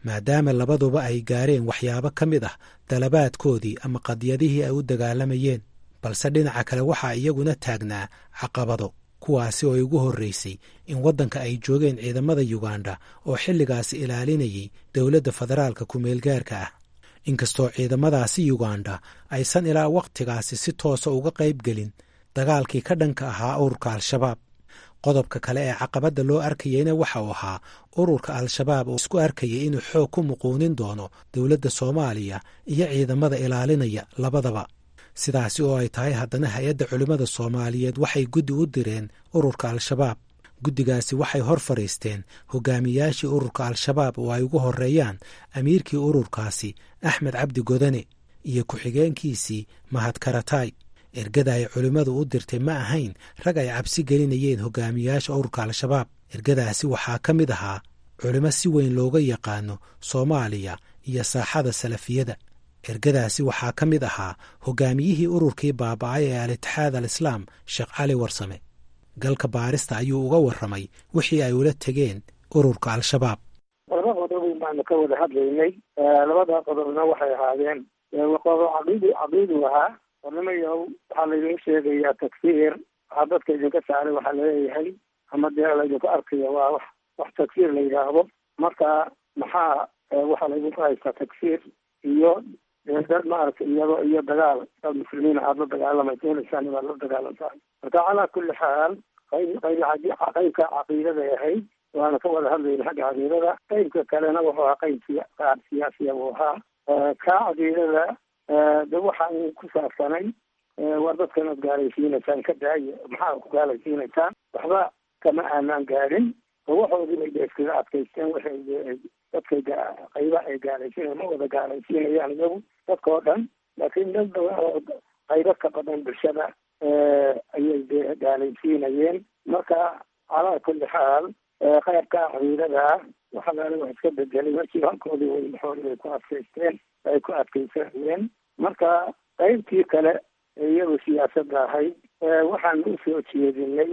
maadaama labaduba ay gaareen waxyaabo ka mid ah dalabaadkoodii ama qadiyadihii ay u dagaalamayeen balse dhinaca kale waxaa iyaguna taagnaa caqabado kuwaasi oo ay ugu horreysay in waddanka ay joogeen ciidamada yuganda oo xilligaasi ilaalinayay dowladda federaalka ku-meelgaarka ah inkastoo ciidamadaasi yuganda aysan ilaa wakhtigaasi si toosa uga qayb gelin dagaalkii ka dhanka ahaa ururka al-shabaab qodobka kale ee caqabadda loo arkayeyna waxa uu ahaa ururka al-shabaab oo isku arkayay inuu xoog ku muquunin doono dowladda soomaaliya iyo ciidamada ilaalinaya labadaba sidaasi oo ay tahay haddana hay-adda culimmada soomaaliyeed waxay guddi u direen ururka al-shabaab guddigaasi waxay hor fadhiisteen hogaamiyaashii ururka al-shabaab oo ay ugu horreeyaan amiirkii ururkaasi axmed cabdi godane iyo ku-xigeenkiisii mahad karatay ergada ay culimmadu u dirtay ma ahayn rag ay cabsi gelinayeen hogaamiyaasha ururka al-shabaab ergadaasi waxaa ka mid ahaa culimo si weyn looga yaqaano soomaaliya iyo saaxada salafiyada ergadaasi waxaa ka mid ahaa hogaamiyihii ururkii baaba'ay ee al-itixaad al islaam sheekh cali warsame galka baarista ayuu uga warramay wixii ay ula tegeen ururka al-shabaab laba qodob baanu ka wada hadlaynay labada qodobna waxay ahaadeen qodob caqiidi caqiidu ahaa ornimayow waxaa laydin sheegayaa tagsiir waxaa dadka idinka saaray waxaa laleeyahay ama dee laydinku arkaya waa wax wax tagsiir la yidhaahdo marka maxaa waxaa laydinku haystaa tagsiir iyo dad maaragtay iyado iyo dagaal dad muslimiin aada la dagaalamaysa baad la dagaalantahay marka calaa kulli xaal qayb qayb qaybka caqiidaday ahayd waana ka wada hadlayna xagga caqiidada qaybka kalena wuxuu ahaa qayb qaar siyaasiya buu ahaa kaa caqiidada de waxaan ku saabsanay war dadkan ad gaalaysiinaysaan ka daaya maxaa ku gaalaysiinaysaan waxba kama aanaan gaadhin oo waxoodii bay de iskaga adkaysteen waxay dadkay qayba ay gaalaysiinayan ma wada gaalaysiinayaan iyagu dadka oo dhan laakiin dad badan oo qaybo ka badan bulshada ayay de gaalaysiinayeen marka calaa kulli xaal qaybka caqiidada waxalaale wax iska bedelay markii halkoodii way maxoodi bay ku adkaysteen ay ku adkaysanayeen marka qaybtii kale iyadu siyaasadda ahayd waxaan usoo jeedinay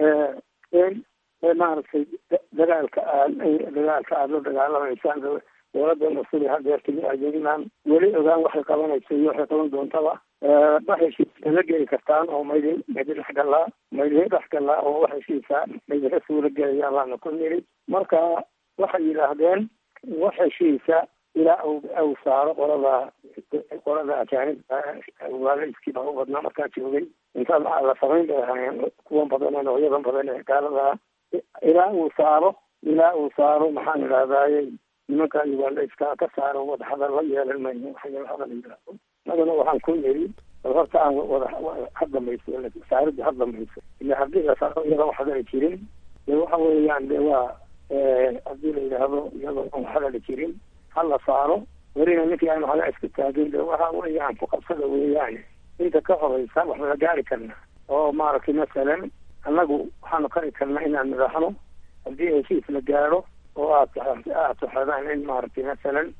maaragtay dagaalka aad dagaalka aada la dagaalamaysaan dowladda masuli hadeertimi adeegnaan weli ogaan waxay qabanayso iyo waxay qaban doontaba ma heshiisa la geli kartaan oo maydin maydin dhexgalaa maydin dhexgalaa oo wax heshiisa maydinka suula gelaya baana ku niri marka waxay yidhaahdeen wax heshiisa ilaa u saaro qolada qolada ajaanibka waalaiskiiba u badnaa markaa joogay inta la samayn bay ahaayeen kuwan badan ee noocyadan badan ee gaalada ilaa uu saaro ilaa uu saaro maxaan idhahdaaye nimanka ugandaiska ka saaro wadahadal la yeelan mayno waxyaalahadal yidhaahdo madana waxaan ku yiri bal horta aan wada ha dhamayso saarida ha dhamayso ila haddii la saaro iyada wax hadali jirin de waxa weeyaan de waa haddii la yidhaahdo iyadoo aan wax hadali jirin ha la saaro welina ninkii aan waxla iska taagin de waxa weeyaan ku qabsada weeyaan inta ka horeysa wax wada gaari karna oo maaragtay masalan annagu waxaanu kari karnaa inaan madaxno haddii heshiis la gaadho oo aad aad tuxadaan in maaragtay masalan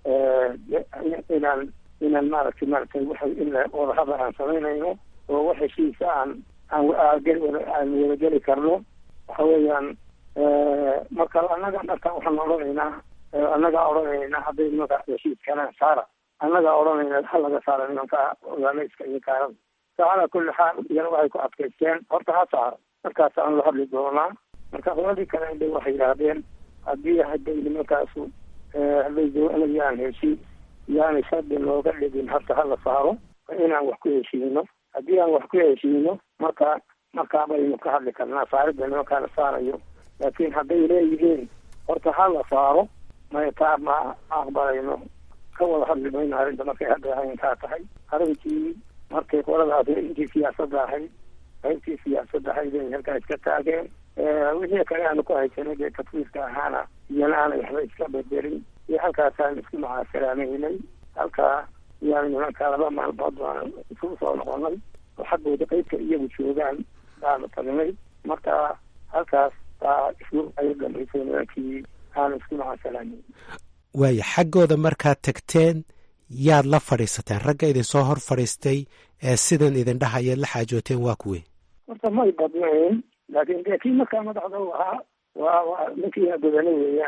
inaan inaan maaragtay maaragtay waxa in wadahadal aan samaynayno oo wax heshiisa aan aan aan wadageli karno waxa weeyaan marka annaga marka waxaan odhanaynaa annagaa odhanaynaa hadday nimankaas heshiiskana saara annagaa odhanayna ha laga saara nimanka ogaalayska iyo gaalada calaa kulli xaal iyana waxay ku adkaysteen horta ha saaro markaas aan la hadli doonaa marka qoladii kale de waxay yidhaahdeen haddii hadday nimankaasu hadday doonayaan heshiis yaani shardi looga dhigin horta hala saaro inaan wax ku heshiino haddii aan wax ku heshiino marka markaa baynu ka hadli karnaa saaridda nimankaa la saarayo laakiin hadday leeyihiin horta ha la saaro may taa ma aqbalayno ka wada hadli mayno arrinta markay hadda ahayntaa tahay arrinkii markay qoladaas intii siyaasadda ahayd qaybtii siyaasadda ahayd ay halkaa iska taageen wixii kale aanu ku haysanay dee tafwiirka ahaana iyana aanay waxba iska bedelin iyo halkaasaan isku macaasalaamaynay halkaa iyaan nimanka laba maalmood baan isugu soo noqonay oo xaggooda qaybka iyagu joogaan baanu tagnay marka halkaas baa isku ay dambaysay nimankii aanu isku macaasalaamayn waaya xaggooda markaad tagteen yaad la fadhiisateen ragga idinsoo hor fadhiistay ee sidan idin dhahayaad la xaajooteen waa kuwe horta may badnayn laakiin dee kii markaa madaxda u ahaa waa waa ninkii badane weeyaan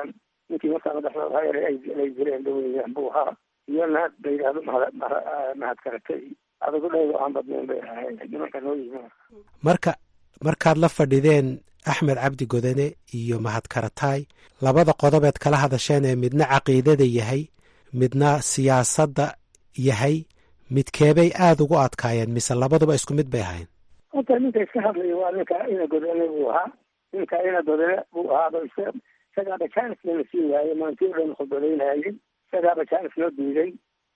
ninkii markaa madaxda hayr ay jireen dhaweeyaan buu ahaa iyo naad la yidhahdo mahad mahad karatay adagu dhaydo aan badnayn bay ahaayeen nimanka noo yimi marka markaad la fadhideen axmed cabdi godane iyo mahad karataay labada qodobeed kala hadasheen ee midna caqiidada yahay midna siyaasadda yahay midkeebay aada ugu adkaayeen mise labaduba isku mid bay ahayn horta ninka iska hadlaya waa ninka ina godane buu ahaa ninka ina godane buu ahaaba isagaaba jaanis lana sii waayey maantii o dhan khudbadaynayay isagaaba jaanis loo diiday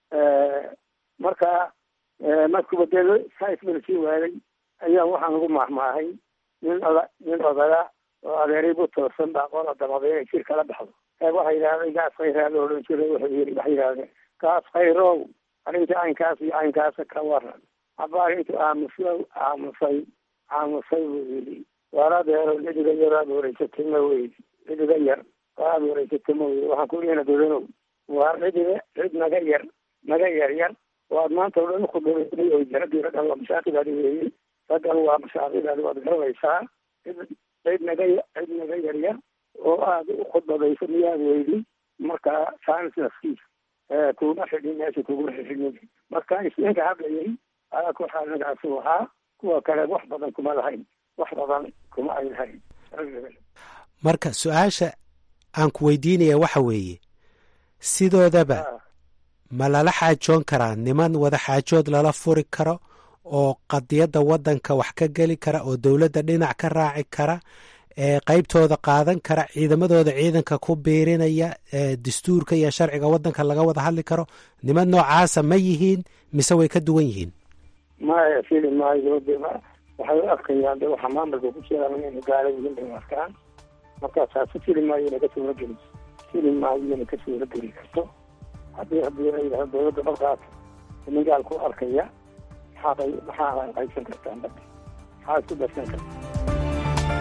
marka markuba dee sais lana sii waayey ayaa waxaan ugu maahmaahay nin oda nin odaga oo adeeray bu toosan baa qola damada inay jir kala baxdo ee waxa yidhahday gaas khayraa la odhan jiray wuxuu yiri waxay yidhahdeen gaas khayrow arrinta caynkaas iyo caynkaasa ka waran habaar intuu aamusay aamusay aamusay buu yidhi waar adeero cidiga yar aad wareysatay ma weydi cidiga yar oo aad wareysatay ma weydi waxaan ku leena dodanow waar cidiga cid naga yar naga yar yar oo aad maanta o dhan ukhudbaday oo jaradii raggan waa mashaaqidaadi weeye raggan waa mashaaqidaadi waad garanaysaa cid cid naga cid naga yar yar oo aad u khudbadayso miyaad weydi marka saanis nafkiisa kuma xidhin meesha kuguma xidhin marka isninka hadlayay ayaa ku xaalinkaasuu ahaa kuwa kale wax badan kuma lahayn wax badan kuma ay lahayn marka su-aasha aan ku weydiinaya waxa weeye sidoodaba ma lala xaajoon karaa niman wada xaajood lala furi karo oo qadiyadda waddanka wax ka geli kara oo dowladda dhinac ka raaci kara ee qaybtooda qaadan kara ciidamadooda ciidanka ku biirinaya dastuurka iyo sharciga waddanka laga wada hadli karo niman noocaasa ma yihiin mise way ka duwan yihiin maya fili maayo de waxay u arkayaan de waxa maamulka ku jiraan inaynu gaala yihiin bay arkaan marka taasi fili maayo inay ka suura geli fili maayo inay ka suura geli karto haddii haddii la yidhahdo dowladda balkaas nin gaal ku arkaya maxaa maxaa haysan kartaan bada maxaa isku darsan karta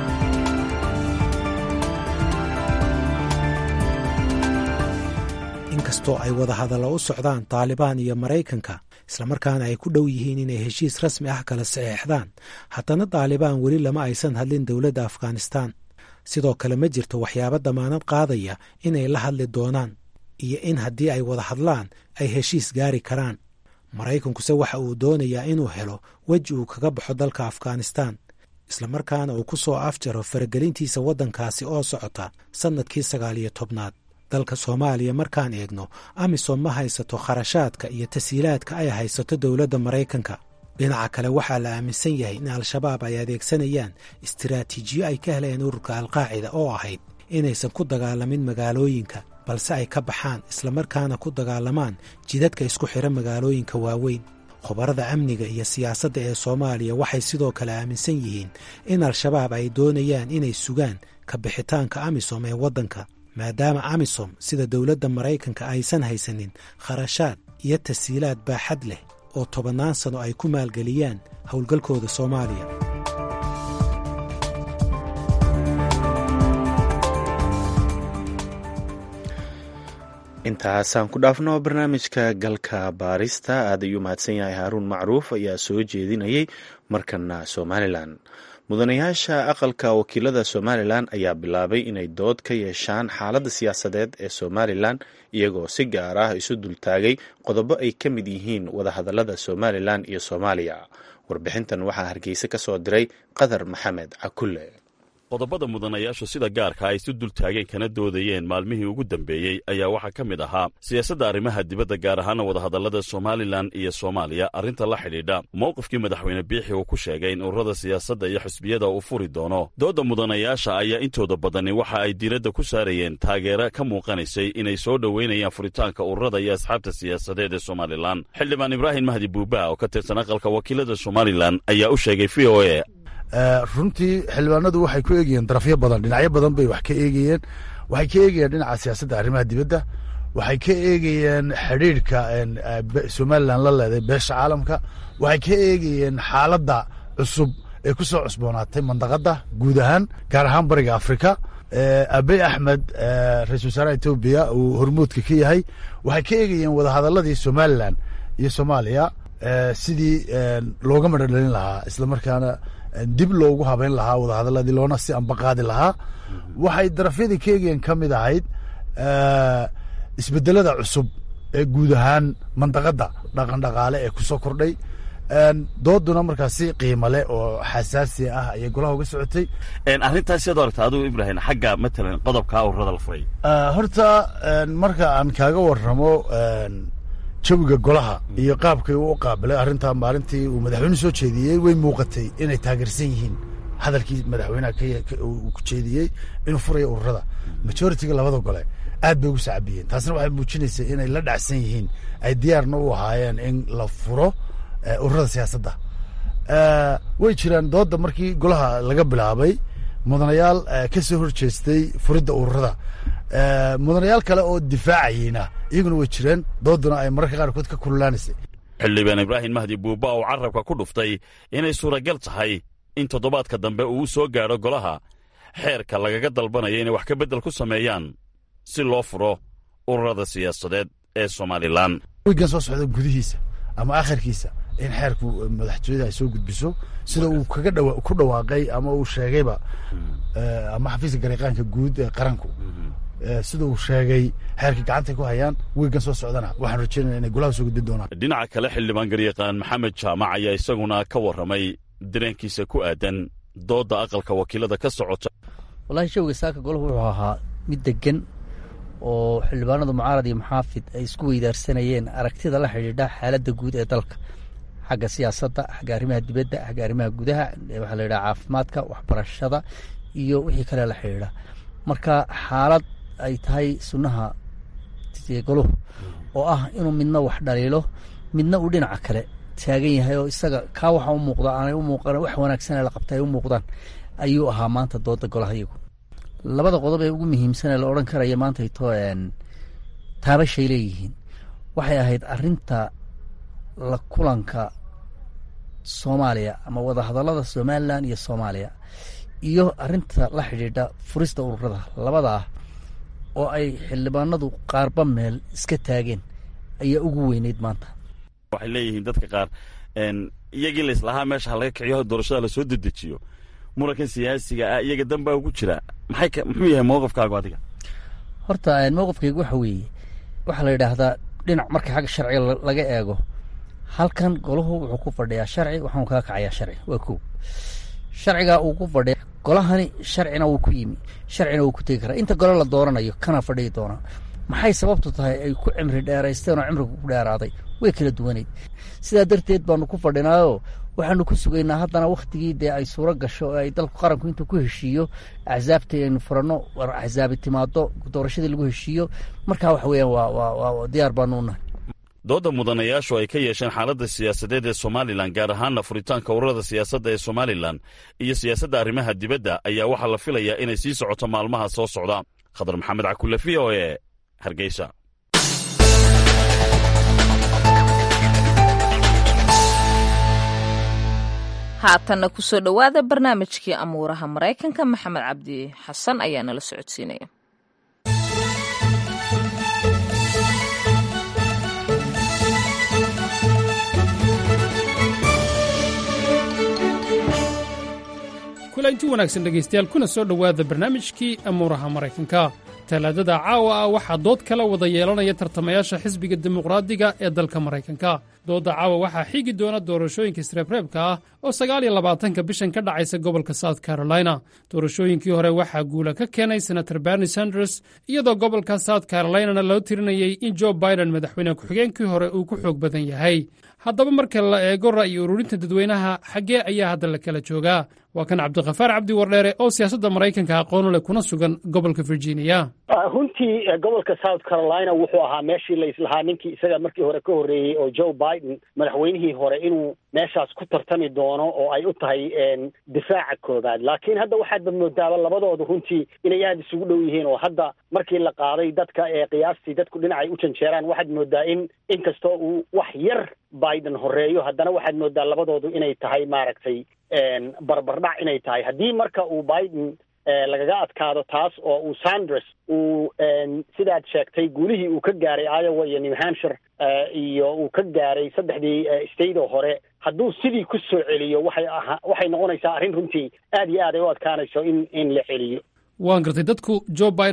inkastoo ay wada hadallo u socdaan taalibaan iyo maraykanka islamarkaana ay ku dhow yihiin inay heshiis rasmi ah kala saxeexdaan haddana taalibaan weli lama aysan hadlin dowladda afghanistaan sidoo kale ma jirto waxyaabo damaanad qaadaya inay la hadli doonaan iyo in haddii ay wada hadlaan ay heshiis gaari karaan maraykankuse waxa uu doonayaa inuu helo weji uu kaga baxo dalka afghanistaan islamarkaana uu ku soo afjaro faragelintiisa waddankaasi oo socota sannadkii sagaal iyo tobnaad dalka soomaaliya markaan eegno amisom ma haysato kharashaadka iyo tasiilaadka ay haysato dowladda maraykanka dhinaca kale waxaa la aaminsan yahay in al-shabaab ay adeegsanayaan istiraatiijiyo ay ka heleen ururka alqaacida oo ahayd inaysan ku dagaalamin magaalooyinka balse ay ka baxaan islamarkaana ku dagaalamaan jidadka isku xidha magaalooyinka waaweyn khubarada amniga iyo siyaasadda ee soomaaliya waxay sidoo kale aaminsan yihiin in al-shabaab ay doonayaan inay sugaan ka bixitaanka amisom ee waddanka maadaama amisom sida dowladda maraykanka aysan haysanin kharashaad iyo tasiilaad baaxad leh oo tobannaan sano ay ku maalgeliyaan howlgalkooda soomaaliya intaasaan ku dhaafno barnaamijka galka baarista aad ayuu mahadsan yahay haaruun macruuf ayaa soo jeedinayay markana somalilan mudanayaasha aqalka wakiilada somalilan ayaa bilaabay inay dood ka yeeshaan xaaladda siyaasadeed ee somalilan iyagoo si gaar ah isu dultaagay qodobo ay ka mid yihiin wadahadalada somalilan iyo soomaaliya warbixintan waxaa hargeysa ka soo diray qadar maxamed cakulle qodobada mudanayaashu sida gaarka ay isu dultaageen kana doodayeen maalmihii ugu dambeeyey ayaa waxaa ka mid ahaa siyaasadda arrimaha dibadda gaar ahaana wadahadallada somalilan iyo soomaaliya arrinta la xidhiidha mowqifkii madaxweyne biixi uu ku sheegay in ururada siyaasadda iyo xisbiyada uu furi doono doodda mudanayaasha ayaa intooda badani waxa ay diiradda ku saarayeen taageero ka muuqanaysay inay soo dhoweynayaan furitaanka ururada iyo asxaabta siyaasadeed ee somalilan xildhibaan ibraahim mahdi buuba oo ka tirsan aqalka wakiilada somalilan ayaa u sheegay v o a runtii xildhibaanadu waxay ku eegayeen darafyo badan dhinacyo badan bay wax ka eegayeen waxay ka eegayeen dhinaca siyaasadda arrimaha dibadda waxay ka eegayeen xidhiidhka somalilan la leeday beesha caalamka waxay ka eegayeen xaaladda cusub ee ku soo cusboonaatay mandaqadda guud ahaan gaar ahaan bariga afrika abey axmed ra-isul wasaaraha etoobiya uu hormuudka ka yahay waxay ka eegayeen wadahadaladii somalilan iyo soomaaliya sidii looga madhodhalin lahaa islamarkaana dib loogu habeyn lahaa wadahadaladii loona si ambaqaadi lahaa waxay darafyadii ka eegayeen ka mid ahayd isbedelada cusub ee guud ahaan mandaqadda dhaqan dhaqaale ee kusoo kordhay dooduna markaas si qiimo leh oo xasaasi ah ayay golaha uga socotay arrintaas siad aragta adigu ibrahim xagga matalan qodobka ururada la furay horta marka aan kaaga warramo jawiga golaha iyo qaabkay u qaabilay arrintaa maalintii uu madaxweyne soo jeediyey way muuqatay inay taageersan yihiin hadalkii madaxweynaha uu ku jeediyey inuu furayo ururada majoritiga labada gole aad bay ugu sacabiyeen taasna waxay muujinaysaa inay la dhacsan yihiin ay diyaarna u ahaayeen in la furo ururada siyaasadda way jiraan dooda markii golaha laga bilaabay mudanayaal ka soo horjeestay furidda ururada mudanayaal kale oo difaacayeyna iyaguna way jireen dooduna ay mararka qaarkood ka kululaanaysay xildhibaan ibraahim mahdi buuba oo carabka ku dhuftay inay suuragal tahay in toddobaadka dambe uu soo gaadho golaha xeerka lagaga dalbanayo inay wax ka beddel ku sameeyaan si loo furo ururada siyaasadeed ee somalilan wigan soo socda gudihiisa ama akhirkiisa in xeerku madaxtooyada ay soo gudbiso sida uu kaga dha ku dhawaaqay ama uu sheegayba ama xafiiska gariiqaanka guud ee qaranku sida uu sheegay xeerkii gacantay ku hayaan wigan soo socdana waxaan rajeynaya inay golaha soo gudbin doonaan dhinaca kale xildhibaan garyaqaan maxamed jaamac ayaa isaguna ka warramay dareenkiisa ku aadan doodda aqalka wakiilada ka socota wallahi shawga saaka golahu wuxuu ahaa mid degan oo xildhibaanadu mucaarad iyo muxaafid ay isku weydaarsanayeen aragtida la xidhiidha xaaladda guud ee dalka xagga siyaasadda xagga arrimaha dibadda xagga arrimaha gudaha waxaa la yidhaha caafimaadka waxbarashada iyo wixii kale la xidhiidha marka xaalad ay tahay sunnaha goluhu oo ah inuu midna wax dhaliilo midna uu dhinaca kale taagan yahay oo isaga kaa waxa u muuqda aanay u muuqan wax wanaagsanee la qabta ay u muuqdaan ayuu ahaa maanta dooda golaha iyagu labada qodob ee ugu muhiimsanee la odhan karaya maanta ito taabashay leeyihiin waxay ahayd arinta la kulanka soomaaliya ama wadahadallada somalilan iyo soomaaliya iyo arinta la xidhiidha furista ururada labadaa oo ay xildhibaanadu qaarba meel iska taageen ayaa ugu weyneyd maanta waxay leeyihiin dadka qaar iyagii laislahaa meesha ha laga kiciyo doorashada lasoo dedejiyo murankan siyaasiga ah iyaga danbaa ugu jira maxay muxuu yahay mowqifkaagu adiga horta mowqifkaygu waxa weeye waxaa la yidhaahdaa dhinac marka xagga sharciga laga eego halkan golahu wuxuu ku fadhiyaa sharci waxaanu kaga kacayaa sharci waa kow sharcigaa uu ku fadhiya golahani sharcina wuu ku yimi sharcina wuu ku tegi karaa inta gole la dooranayo kana fadhiyi doonaa maxay sababtu tahay ay ku cimri dheeraysteen oo cimriga ku dheeraaday way kala duwanayd sidaa darteed baanu ku fadhinaayoo waxaanu ku sugaynaa haddana wakhtigii dee ay suuro gasho oo ay dalku qaranku intuu ku heshiiyo axsaabtii aynu furanno war axsaabi timaado doorashadii lagu heshiiyo markaa waxa weeyaan waa waa diyaar baanu u nahay doodda mudanayaashu ay ka yeesheen xaaladda siyaasadeed ee somalilan gaar ahaanna furitaanka ururada siyaasadda ee somalilan iyo siyaasadda arrimaha dibadda ayaa waxaa la filayaa inay sii socoto maalmaha soo socda khadar maxamed cakule v o e hargeysa haatanna kusoo dhowaada barnaamijkii amuuraha maraykanka maxamed cabdi xasan ayaa nala socodsiinaya kulanti wanaagsan dhegaystayaal kuna soo dhowaada barnaamijkii amuuraha maraykanka talaadada caawa ah waxaa dood kala wada yeelanaya tartamayaasha xisbiga dimuqraadiga ee dalka maraykanka doodda caawa waxaa xigi doona doorashooyinka isreebreebka ah oo sagaal iyo labaatanka bishan ka dhacaysa gobolka south carolina doorashooyinkii hore waxaa guula ka keenay senator berni sanders iyadoo gobolka south carolinana loo tirinayey in jo biden madaxweyne ku-xigeenkii hore uu ku xoog badan yahay haddaba marka la eego ra'yi ururinta dadweynaha xaggee ayaa hadda la kala joogaa waa kan cabdikhafaar cabdi wardheere oo siyaasadda maraykanka aqoonu leh kuna sugan gobolka virginia runtii gobolka south carolina wuxuu ahaa meeshii laislahaa ninkii isaga markii hore ka horreeyey oo joe biden madaxweynihii hore inuu meeshaas ku tartami doono oo ay u tahay difaaca koobaad laakiin hadda waxaadba moodaaba labadooda runtii inay aada isugu dhow yihiin oo hadda markii la qaaday dadka ee qiyaastii dadku dhinacay u janjeeraan waxaad moodaa in inkastoo uu wax yar biden horeeyo haddana waxaad moodaa labadoodu inay tahay maaragtay barbardhac inay tahay haddii marka uu biden lagaga adkaado taas oo uu sanders uu sidaad sheegtay guulihii uu ka gaaray iowa iyo new hampshire iyo uu ka gaaray saddexdii state oo hore hadduu sidii ku soo celiyo waxay aha waxay noqonaysaa arrin runtii aad iyo aad ay u adkaanayso in in la celiyo waan gartay dadku joe biden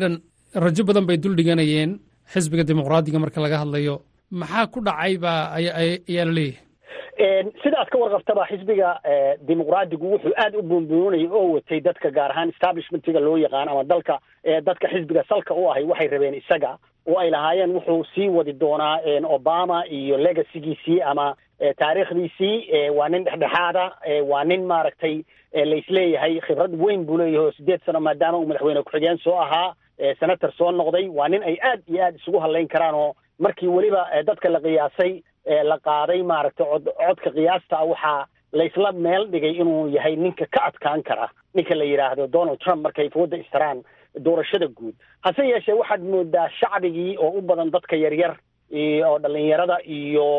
rajo badan bay dul dhiganayeen xisbiga dimuqraadiga marka laga hadlayo maxaa ku dhacay baa ayaa la leeyahay sidaad ka warqabtaba xisbiga dimuqraadigu wuxuu aad u buunbuunayay oo watay dadka gaar ahaan establishmentiga loo yaqaan ama dalka dadka xisbiga salka u ahay waxay rabeen isaga oo ay lahaayeen wuxuu sii wadi doonaa obama iyo legacygiisii ama taariikhdiisii waa nin dhexdhexaada waa nin maaragtay laisleeyahay khibrad weyn buu leeyahay oo sideed sano maadaama uu madaxweyne ku-xigeen soo ahaa senator soo noqday waa nin ay aad iyo aad isugu hadlayn karaan oo markii weliba dadka la qiyaasay la qaaday maaragtay cod codka qiyaasta waxaa laysla meel dhigay inuu yahay ninka ka adkaan kara ninka la yidhaahdo donald trump markay fooda istaraan doorashada guud hase yeeshee waxaad moodaa shacbigii oo u badan dadka yaryar oo dhalinyarada iyo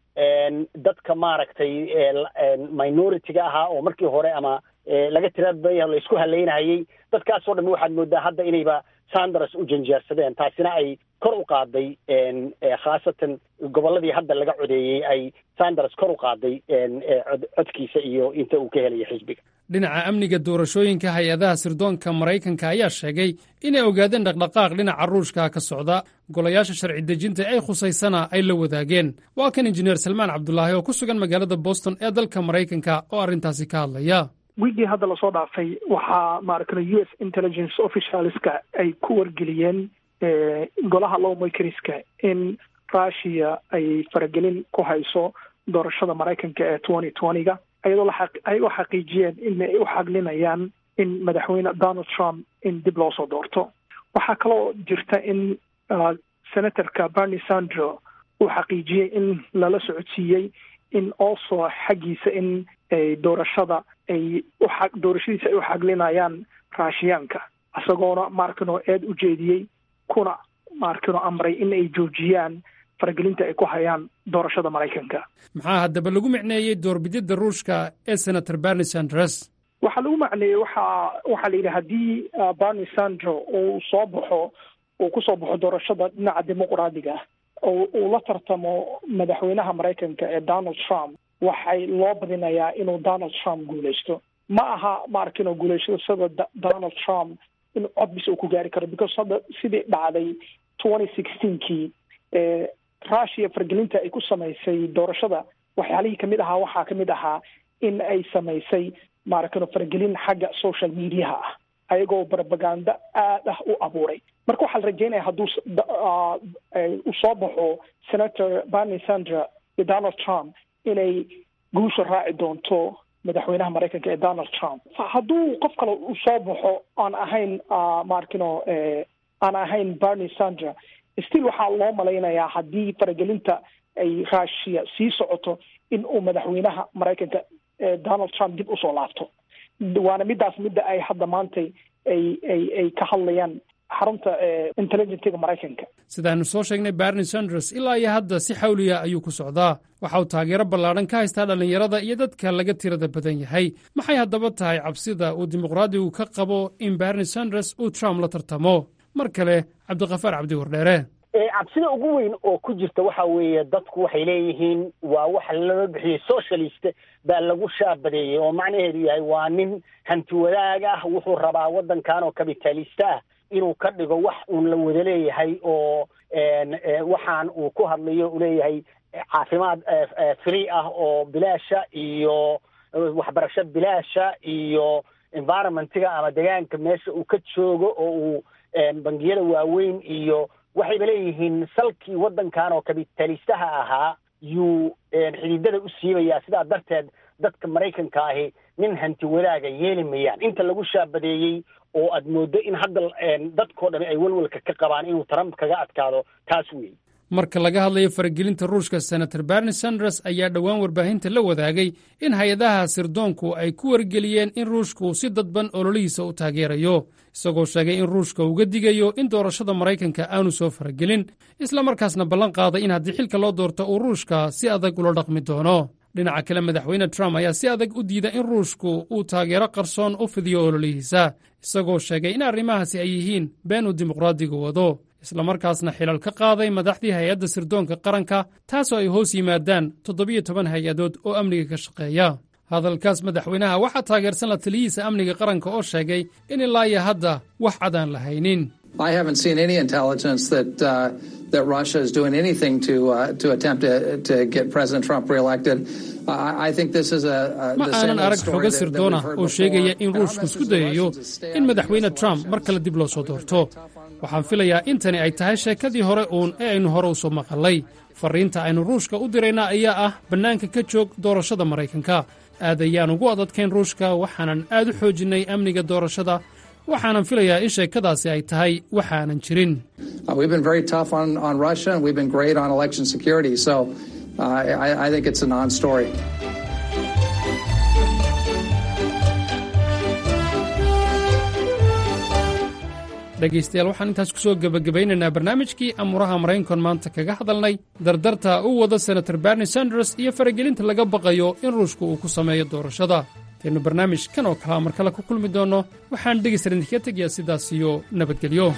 dadka maaragtay minority-ga ahaa oo markii hore ama laga tirabaya laysku haleynayay dadkaasoo dhan waxaad moodaa hadda inayba sanders u janjeersadeen taasina ay kor u qaaday khaasatan gobolladii hadda laga codeeyey ay sanders kor u qaaday codkiisa iyo inta uu ka helayo xisbiga dhinaca amniga doorashooyinka hay-adaha sirdoonka maraykanka ayaa sheegay inay ogaadeen dhaqdhaqaaq dhinaca ruushka ka socda golayaasha sharci dejinta ay khusaysana ay la wadaageen waa kan injineer salmaan cabdulaahi oo ku sugan magaalada boston ee dalka maraykanka oo arrintaasi ka hadlaya wiigii hadda lasoo dhaafay waxaa maaragtay u s intelligence officialska ay ku wargeliyeen golaha lowmakeriska in russia ay faragelin ku hayso doorashada maraykanka ee twenty twenty-ga ayadoo ay u xaqiijiyeen in ay u xaglinayaan in madaxweyne donald trump in dib loo soo doorto waxaa kaloo jirta in senatorka bernie sandro uu xaqiijiyey in lala socodsiiyey in also xaggiisa in doorashada ay uxa doorashadiisa ay u xaglinayaan raashiyaanka isagoona maarkino eed u jeediyey kuna maarkino amray in ay joojiyaan faragelinta ay ku hayaan doorashada maraykanka maxaa haddaba lagu micneeyey doorbididda ruushka ee senator bernie sanders waxaa lagu macneeyey waxaa waxaa la yidhi haddii bernie sandro uu soo baxo uu kusoo baxo doorashada dhinaca dimuqraadiga oo uu la tartamo madaxweynaha maraykanka ee donald trump waxay loo badinayaa inuu donald trump guuleysto ma aha maarkino guuleysashada donald trump in codbis uu ku gaari karo because hadda sidii dhacday twenty sixteenkii russia fargelinta ay ku samaysay doorashada waxyaalihii kamid ahaa waxaa kamid ahaa in ay samaysay maaragtay fargelin xagga social mediaha ah ayagoo propaganda aad ah u abuuray marka waxaa la rajeynaya hadduu u soo baxo senator bernie sandra iyo donald trump inay guusha raaci doonto madaxweynaha maraykanka ee donald trump hadduu qof kale u soo baxo aan ahayn maarkino aan ahayn bernie sandra still waxaa loo malaynayaa haddii faragelinta ay russia sii socoto in uu madaxweynaha maraykanka donald trump dib usoo laabto waana midaas midda ay hadda maantay ay ay ay ka hadlayaan xarunta intelligentiga maraykanka sidaanu soo sheegnay bernie sanders ilaa iyo hadda si xawliya ayuu ku socdaa waxa uu taageero ballaadhan ka haystaa dhallinyarada iyo dadka laga tirada badan yahay maxay haddaba tahay cabsida uu dimuqraadigu ka qabo in bernie sanders uu trump la tartamo mar kale cabdikafaar cabdi wardheere cabsida ugu weyn oo ku jirta waxa weeye dadku waxay leeyihiin waa waxa lala bixiyey socialist baa lagu shaabadeeyey oo macnaheedu yahay waa nin hanti wadaag ah wuxuu rabaa waddankan oo kapitalista ah inuu ka dhigo wax uun la wada leeyahay oo waxaan uu ku hadlayo uu leeyahay caafimaad free ah oo bilaasha iyo waxbarasho bilaasha iyo environmentiga ama deegaanka meesha uu ka joogo oo uu bangiyada waaweyn iyo waxayba leeyihiin salkii waddankan oo kabitalistaha ahaa yuu xididada u siibayaa sidaa darteed dadka maraykanka ahi nin hanti wadaaga yeeli mayaan inta lagu shaabadeeyey oo aad mooddo in hadda dadkao dhami ay walwalka ka qabaan inuu trump kaga adkaado taas weey marka laga hadlayo faragelinta ruushka senator bernie sanders ayaa dhowaan warbaahinta la wadaagay in hay-adaha sirdoonku ay ku wargeliyeen in ruushku si dadban ololihiisa u taageerayo isagoo sheegay in ruushka uga digayo in doorashada maraykanka aanu soo faragelin islamarkaasna ballan qaaday in haddii xilka loo doorto uu ruushka si adag ula dhaqmi doono dhinaca kale madaxweyne trump ayaa si adag u diida in ruushku uu taageero qarsoon u fidiyo ololihiisa isagoo sheegay in arrimahaasi ay yihiin been uu dimuqraadigu wado islamarkaasna xilal ka qaaday madaxdii hay-adda sirdoonka qaranka taasoo ay hoos yimaadaan toddobiyo toban hay-adood oo amniga ka shaqeeya hadalkaas madaxweynaha waxaa taageersan la taliyihiisa amniga qaranka oo sheegay in ilaa iyo hadda wax cadaan la haynin I haven't seen any intelligence that uh, that Russia is doing anything to uh, to attempt to, to get President Trump reelected. I, I think this is a, a ma the aanan same old arag story xogo that, that sirdoona we've heard oo before. sheegaya in ruushku isku dayayo in madaxweyne trump mar kale dib loo soo doorto waxaan filayaa in tani ay tahay sheekadii hore uun ee aynu hore u soo maqalay farriinta aynu ruushka u dirayna ayaa ah bannaanka ka joog doorashada maraykanka aad ayaan ugu adadkayn ruushka waxaanan aad u xoojinnay amniga doorashada waxaanan filayaa in sheekadaasi ay tahay waxaanan jirin Uh, we've been very tough on, on Russia, and we've been great on election security. So uh, I, I think it's a non-story. dhegaystayaal waxaan intaas ku soo gebagabaynaynaa barnaamijkii amuuraha maraykankan maanta kaga hadalnay dardarta u wada senator bernie sanders iyo faragelinta laga baqayo in ruushku uu ku sameeyo doorashada intaynu barnaamij kan oo kalea mar kale ku kulmi doonno waxaan dhegaysta idinkaga tegayaa sidaas iyo nabadgelyo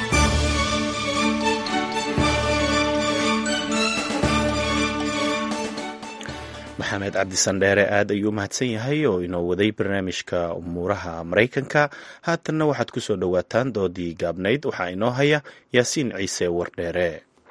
maxamed cabdi sandheere aad ayuu mahadsan yahay oo inoo waday barnaamijka umuuraha maraykanka haatanna waxaad ku soo dhowaataan doodii gaabnayd waxaa inoo haya yaasiin ciise wardheere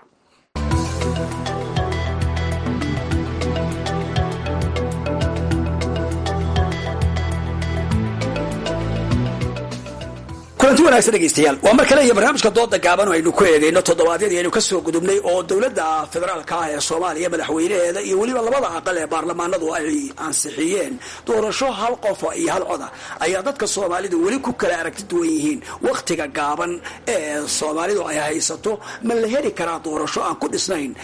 kulanti wanaagsan dhegaystayaal waa mar kale iyo barnaamijka dooda gaaban oo aynu ku eegayno toddobaadyadii aynu kasoo gudubnay oo dowladda federaalka ah ee soomaaliya madaxweynaheeda iyo weliba labada aqal ee baarlamaanadu ay ansixiyeen doorasho hal qofa iyo hal coda ayaa dadka soomaalidu weli ku kala aragti duwan yihiin wakhtiga gaaban ee soomaalidu ay haysato ma la heli karaa doorasho aan ku dhisnayn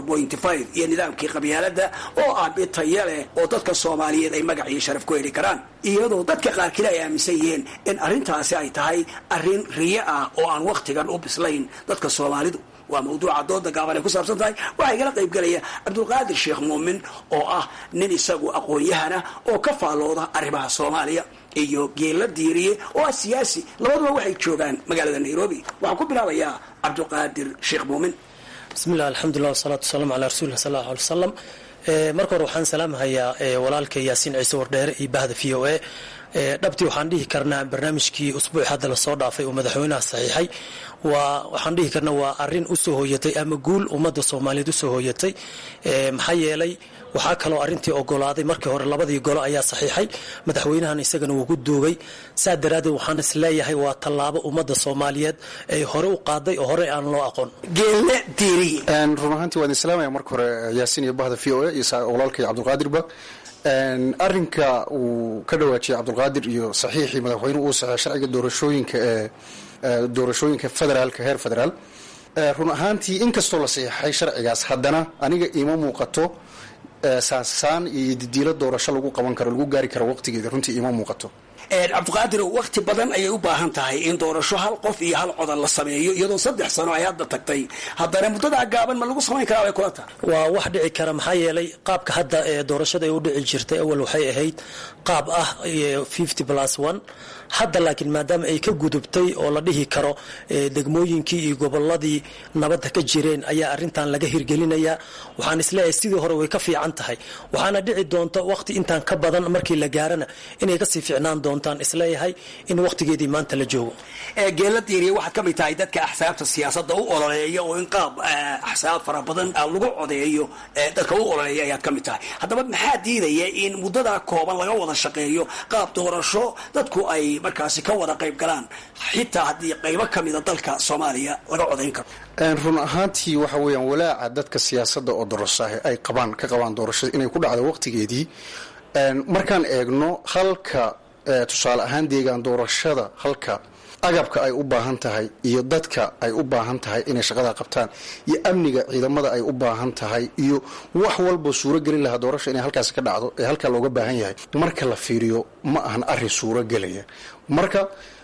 iyo nidaamkii qabyaalada oo ah mid taya leh oo dadka soomaaliyeed ay magac iyo sharaf ku heli karaan iyadoo dadka qaarkiina ay aaminsan yihiin in arrintaasi ay tahay arrin riyo ah oo aan wakhtigan u bislayn dadka soomaalidu waa mawduuca dooda gaaban ay ku saabsan tahay waxaa igala qaybgelaya cabdulqaadir sheekh muumin oo ah nin isagu aqoon-yahana oo ka faallooda arrimaha soomaaliya iyo geella diiriye oo ah siyaasi labaduba waxay joogaan magaalada nairobi waxaan ku bilaabayaa cabdulqaadir sheekh muumin bismillahi alxamdulilah wasalaatu wasalaamu calaa rasuulillah sal allahu alay wasalam marka hore waxaan salaamhayaa walaalka yaasiin ciise wardheere iyo bahda v o a dhabtii waxaan dhihi karnaa barnaamijkii usbuuc hadda lasoo dhaafay uu madaxweynaha saxiixay waa waxaan dhihi karnaa waa arin usoo hooyatay ama guul ummadda soomaaliyeed usoo hooyatay maxaa yeelay waxaa kaloo arintii ogolaaday markii hore labadii golo ayaa saxiixay madaxweynahan isagana wuu ku duugay saa daraaddeed waxaan is leeyahay waa tallaabo ummadda soomaaliyeed ay hore u qaaday oo hore aan loo aqoon geelle diiriye run ahaantii waan islaamaya marka hore yaasiin iyo bahda v o a iyo walaalkay cabdulqaadirba arinka uu ka dhawaajiyay cabdulqaadir iyo saxiixii madaxweynuhu uu saxeey sharciga doorashooyinka ee doorashooyinka federaalka heer federaal run ahaantii inkastoo la saxiixay sharcigaas haddana aniga ima muuqato saansaan iyo didiilo doorasho lagu qaban karo lagu gaari karo waqtigeeda runtii ima muuqato cabdiqaadir wakti badan ayay u baahan tahay in doorasho hal qof iyo hal codan la sameeyo iyadoo saddex sano ay hadda tagtay haddana muddadaa gaaban ma lagu samayn karaa bay kula tahay waa wax dhici kara maxaa yeelay qaabka hadda ee doorashada ay u dhici jirtay awal waxay ahayd qaab ah fifty plus one hadda laakiin maadaama ay ka gudubtay oo la dhihi karo degmooyinkii iyo goboladii nabadda ka jireen ayaa arintan laga hirgelinayaa waxaan isleeyahay sidii hore way ka fiican tahay waxaana dhici doonta waqti intaan ka badan markii la gaarana inay kasii fiicnaan doontaan isleeyahay in waqtigeedii maanta la joogo geela diiriya waxaad ka mid tahay dadka axsaabta siyaasadda u ololeeya oo in qaab axsaab fara badan lagu codeeyo dadka u ololeeya ayaad ka mid tahay haddaba maxaa diidaya in muddadaa kooban laga wada shaqeeyo qaab doorasho dadku ay markaasi ka wada qayb galaan xitaa haddii qaybo ka mida dalka soomaaliya laga codayn karo run ahaantii waxa weeyaan walaaca dadka siyaasadda oo dorashaah ay qabaan ka qabaan doorashada inay ku dhacdo waqtigeedii markaan eegno halka tusaale ahaan deegaan doorashada halka agabka ay u baahan tahay iyo dadka ay u baahan tahay inay shaqada qabtaan iyo amniga ciidamada ay u baahan tahay iyo wax walba suuro gelin lahaa doorasha inay halkaas ka dhacdo ee halkaa looga baahan yahay marka la fiiriyo ma ahan arin suuro gelaya marka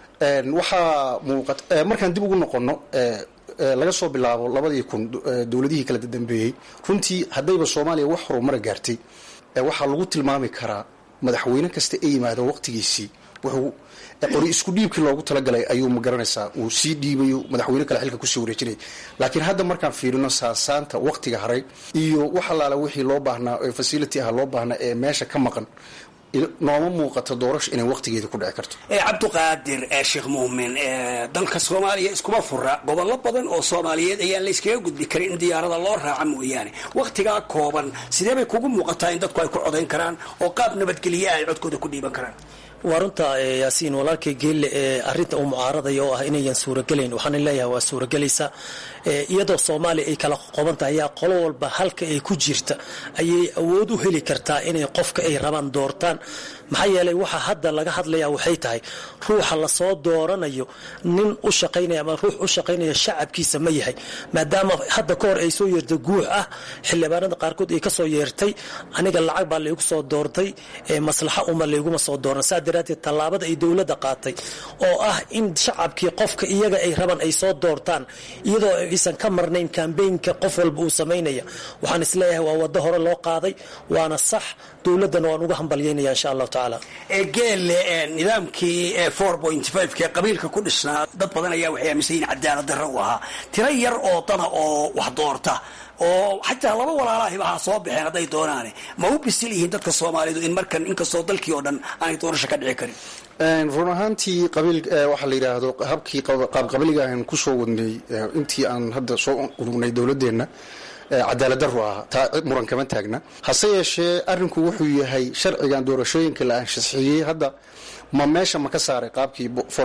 waxaa muuqat markaan dib ugu noqono laga soo bilaabo labadii kun dowladihii kala dambeeyey runtii haddayba soomaaliya wax horumara gaartay waxaa lagu tilmaami karaa madaxweyne kasta ee yimaado waqtigiisii wuxuu qori isku dhiibkii loogu talagalay ayuu ma garanaysaa uu sii dhiibayo madaxweyne kale xilka kusii wareejinaya laakiin hadda markaan fiirino saasaanta waqtiga haray iyo wax allaala wixii loo baahnaa ee facility ah loo baahnaa ee meesha ka maqan nooma muuqato doorasho inay waqtigeeda ku dhici karto cabdiqaadir sheekh muumin dalka soomaaliya iskuma fura gobollo badan oo soomaaliyeed ayaan la iskaga gudbi karin in diyaarada loo raaca mooyaane waqtigaa kooban sidee bay kugu muuqataa in dadku ay ku codayn karaan oo qaab nabadgelye ay codkooda ku dhiiban karaan waa runta yaasiin walaalkay geelle ee arinta uu mucaaradaya oo ah inayan suuragelayn waxaan leeyahay waa suuragelaysa iyadoo soomaaliya ay kala qoban tahay ayaa qolo walba halka ay ku jirta ayay awood u heli kartaa inay qofka ay rabaan doortaan maxaa yeelay waxa hadda laga hadlaya waxay tahay ruuxa lasoo dooranayo nin u shaqaynaya ama ruux u shaqaynaya shacabkiisa ma yahay maadaama hadda ka hor ay soo yeertay guux ah xildhibaanada qaarkood ay kasoo yeertay aniga lacag baa laygu soo doortay maslaxa uma layguma soo dooran saa daraateed tallaabada ay dowladda qaatay oo ah in shacabkii qofka iyaga ay rabaan ay soo doortaan iyadoo aysan ka marnayn kambeynka qof walba uu samaynaya waxaan isleeyahay waa wado hore loo qaaday waana sax dowladdana waan uga hambalyaynaya insha allahu tacaala geelle nidaamkii four point five kee qabiilka ku dhisnaa dad badan ayaa waxay aaminsan yihin cadaalad darro u ahaa tiro yar oo dana oo wax doorta oo xataa laba walaalahiba ha soo baxeen hadday doonaane ma u bisil yihiin dadka soomaalidu in markan inkastoo dalkii oo dhan aanay doorasho ka dhici karin run ahaantii qabiil waxaa la yidhaahdo habkii qaabqabiliga aan kusoo wadnay intii aan hadda soo urugnay dowladeenna cadaalad daru ahaa taa muran kama taagna hase yeeshee arrinku wuxuu yahay sharcigan doorashooyinka la anshaxiyey hadda ma meesha ma ka saaray qaabkii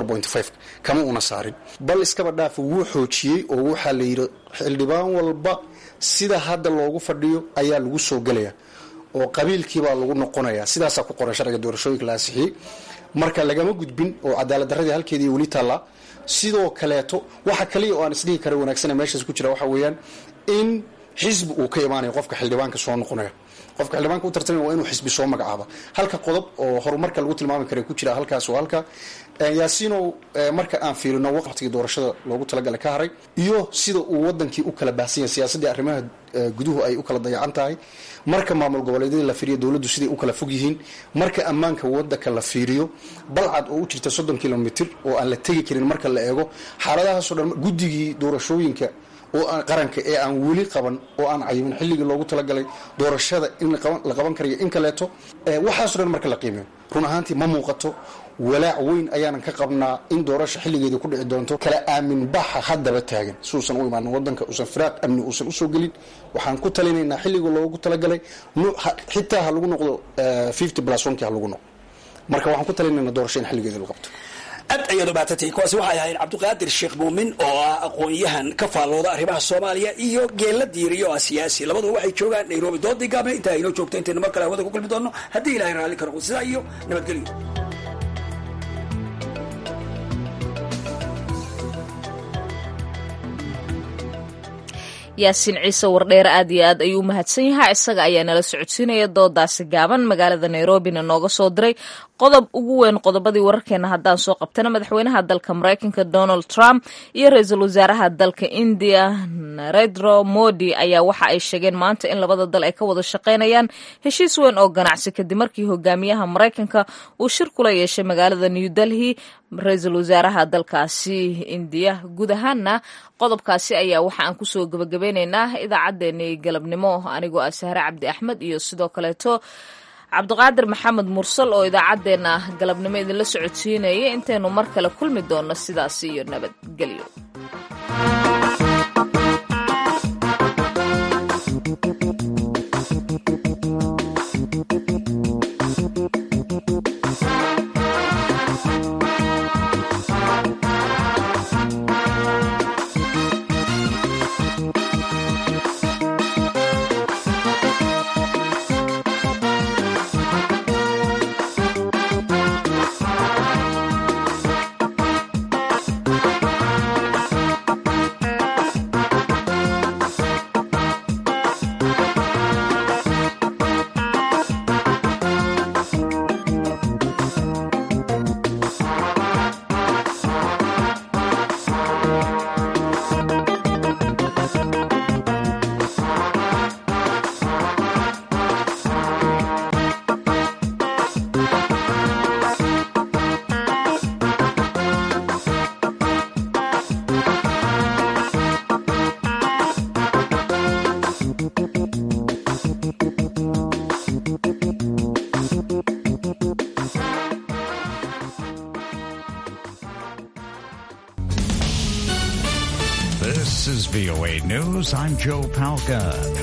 kama una saarin bal iskaba dhaafa wuu xoojiyey oo waxaa la yidhi xildhibaan walba sida hadda loogu fadhiyo ayaa lagu soo gelaya oo qabiilkiibaa lagu noqonaya sidaasaa ku qoran sharciga doorashooyinka la ansixiyey marka lagama gudbin oo cadaalad daradii halkeedii weli taallaa sidoo kaleeto waxa kaliya oo aan isdhihi kara wanaagsana meeshaas ku jira waxa weeyaan in xisbi uu ka imaanayo qofka xildhibaanka soo noqonaya qofka xildhibaanka u tartamaya waa inuu xisbi soo magacaaba halka qodob oo horumarka lagu tilmaami kara ku jira halkaas oo halka yaasiinow marka aan fiirino waqtigii doorashada loogu talagalay ka haray iyo sida uu wadankii u kala baahsan yahay siyaasaddii arrimaha guduhu ay u kala dayacan tahay marka maamul goboleedyadii la fiiriyo dowladdu siday u kala fog yihiin marka ammaanka wadanka la fiiriyo balcad oo u jirta soddon kilomitr oo aan la tegi karin marka la eego xaaladahaasoo dhan guddigii doorashooyinka oo qaranka ee aan weli qaban oo aan cayimin xilligii loogu talagalay doorashada in la qaban karayo in kaleeto waxaaso dhan marka la qiimeyo run ahaantii ma muuqato walaac weyn ayaanan ka qabnaa in doorasha xilligeeda ku dhici doonto kala aamin baxa haddaba taagan suusan u imaanin wadanka uusan firaaq amni uusan usoo gelin waxaan ku talinaynaa xilliga loogu talagalay xitaa ha lagu noqdo fifty plus onkii ha lagu noqdo marka waxaan ku talinaynaa doorasho in xilligeeda lagu qabto aad ayaad ubaatantay kuwaasi waxay ahayd cabdiqaadir sheekh muumin oo ah aqoon-yahan ka faallooda arrimaha soomaaliya iyo geella diiriyo ah siyaasi labaduba waxay joogaan nairobi doodii gaabne intaa inoo joogto intaynu mar kale hawada ku kulmi doonno haddii ilahay raalli ka noqdo sidaa iyo nabadgelyo yaasiin ciise wardheer aad iyo aad ayuu u mahadsan yahay isaga ayaa nala socodsiinaya doodaasi gaaban magaalada nairobina nooga soo diray qodob ugu weyn qodobadii wararkeena haddaan soo qabtana madaxweynaha dalka maraykanka donald trump iyo ra-iisul wasaaraha dalka indiya narendro modi ayaa waxa ay sheegeen maanta in labada dal ay ka wada shaqaynayaan heshiis weyn oo ganacsi kadib markii hogaamiyaha maraykanka uu shir kula yeeshay magaalada new delhi ra-iisul wasaaraha dalkaasi indiya guud ahaana qodobkaasi ayaa waxa aan kusoo gebagabeyneynaa idaacaddeenii galabnimo anigoo ah sahre cabdi axmed iyo sidoo kaleeto cabdiqaadir maxamed mursal oo idaacaddeenna galabnimo idinla socodsiinaya intaynu mar kale kulmi doonno sidaasi iyo nabadgelyo Thank you. News, I'm Joe Palca.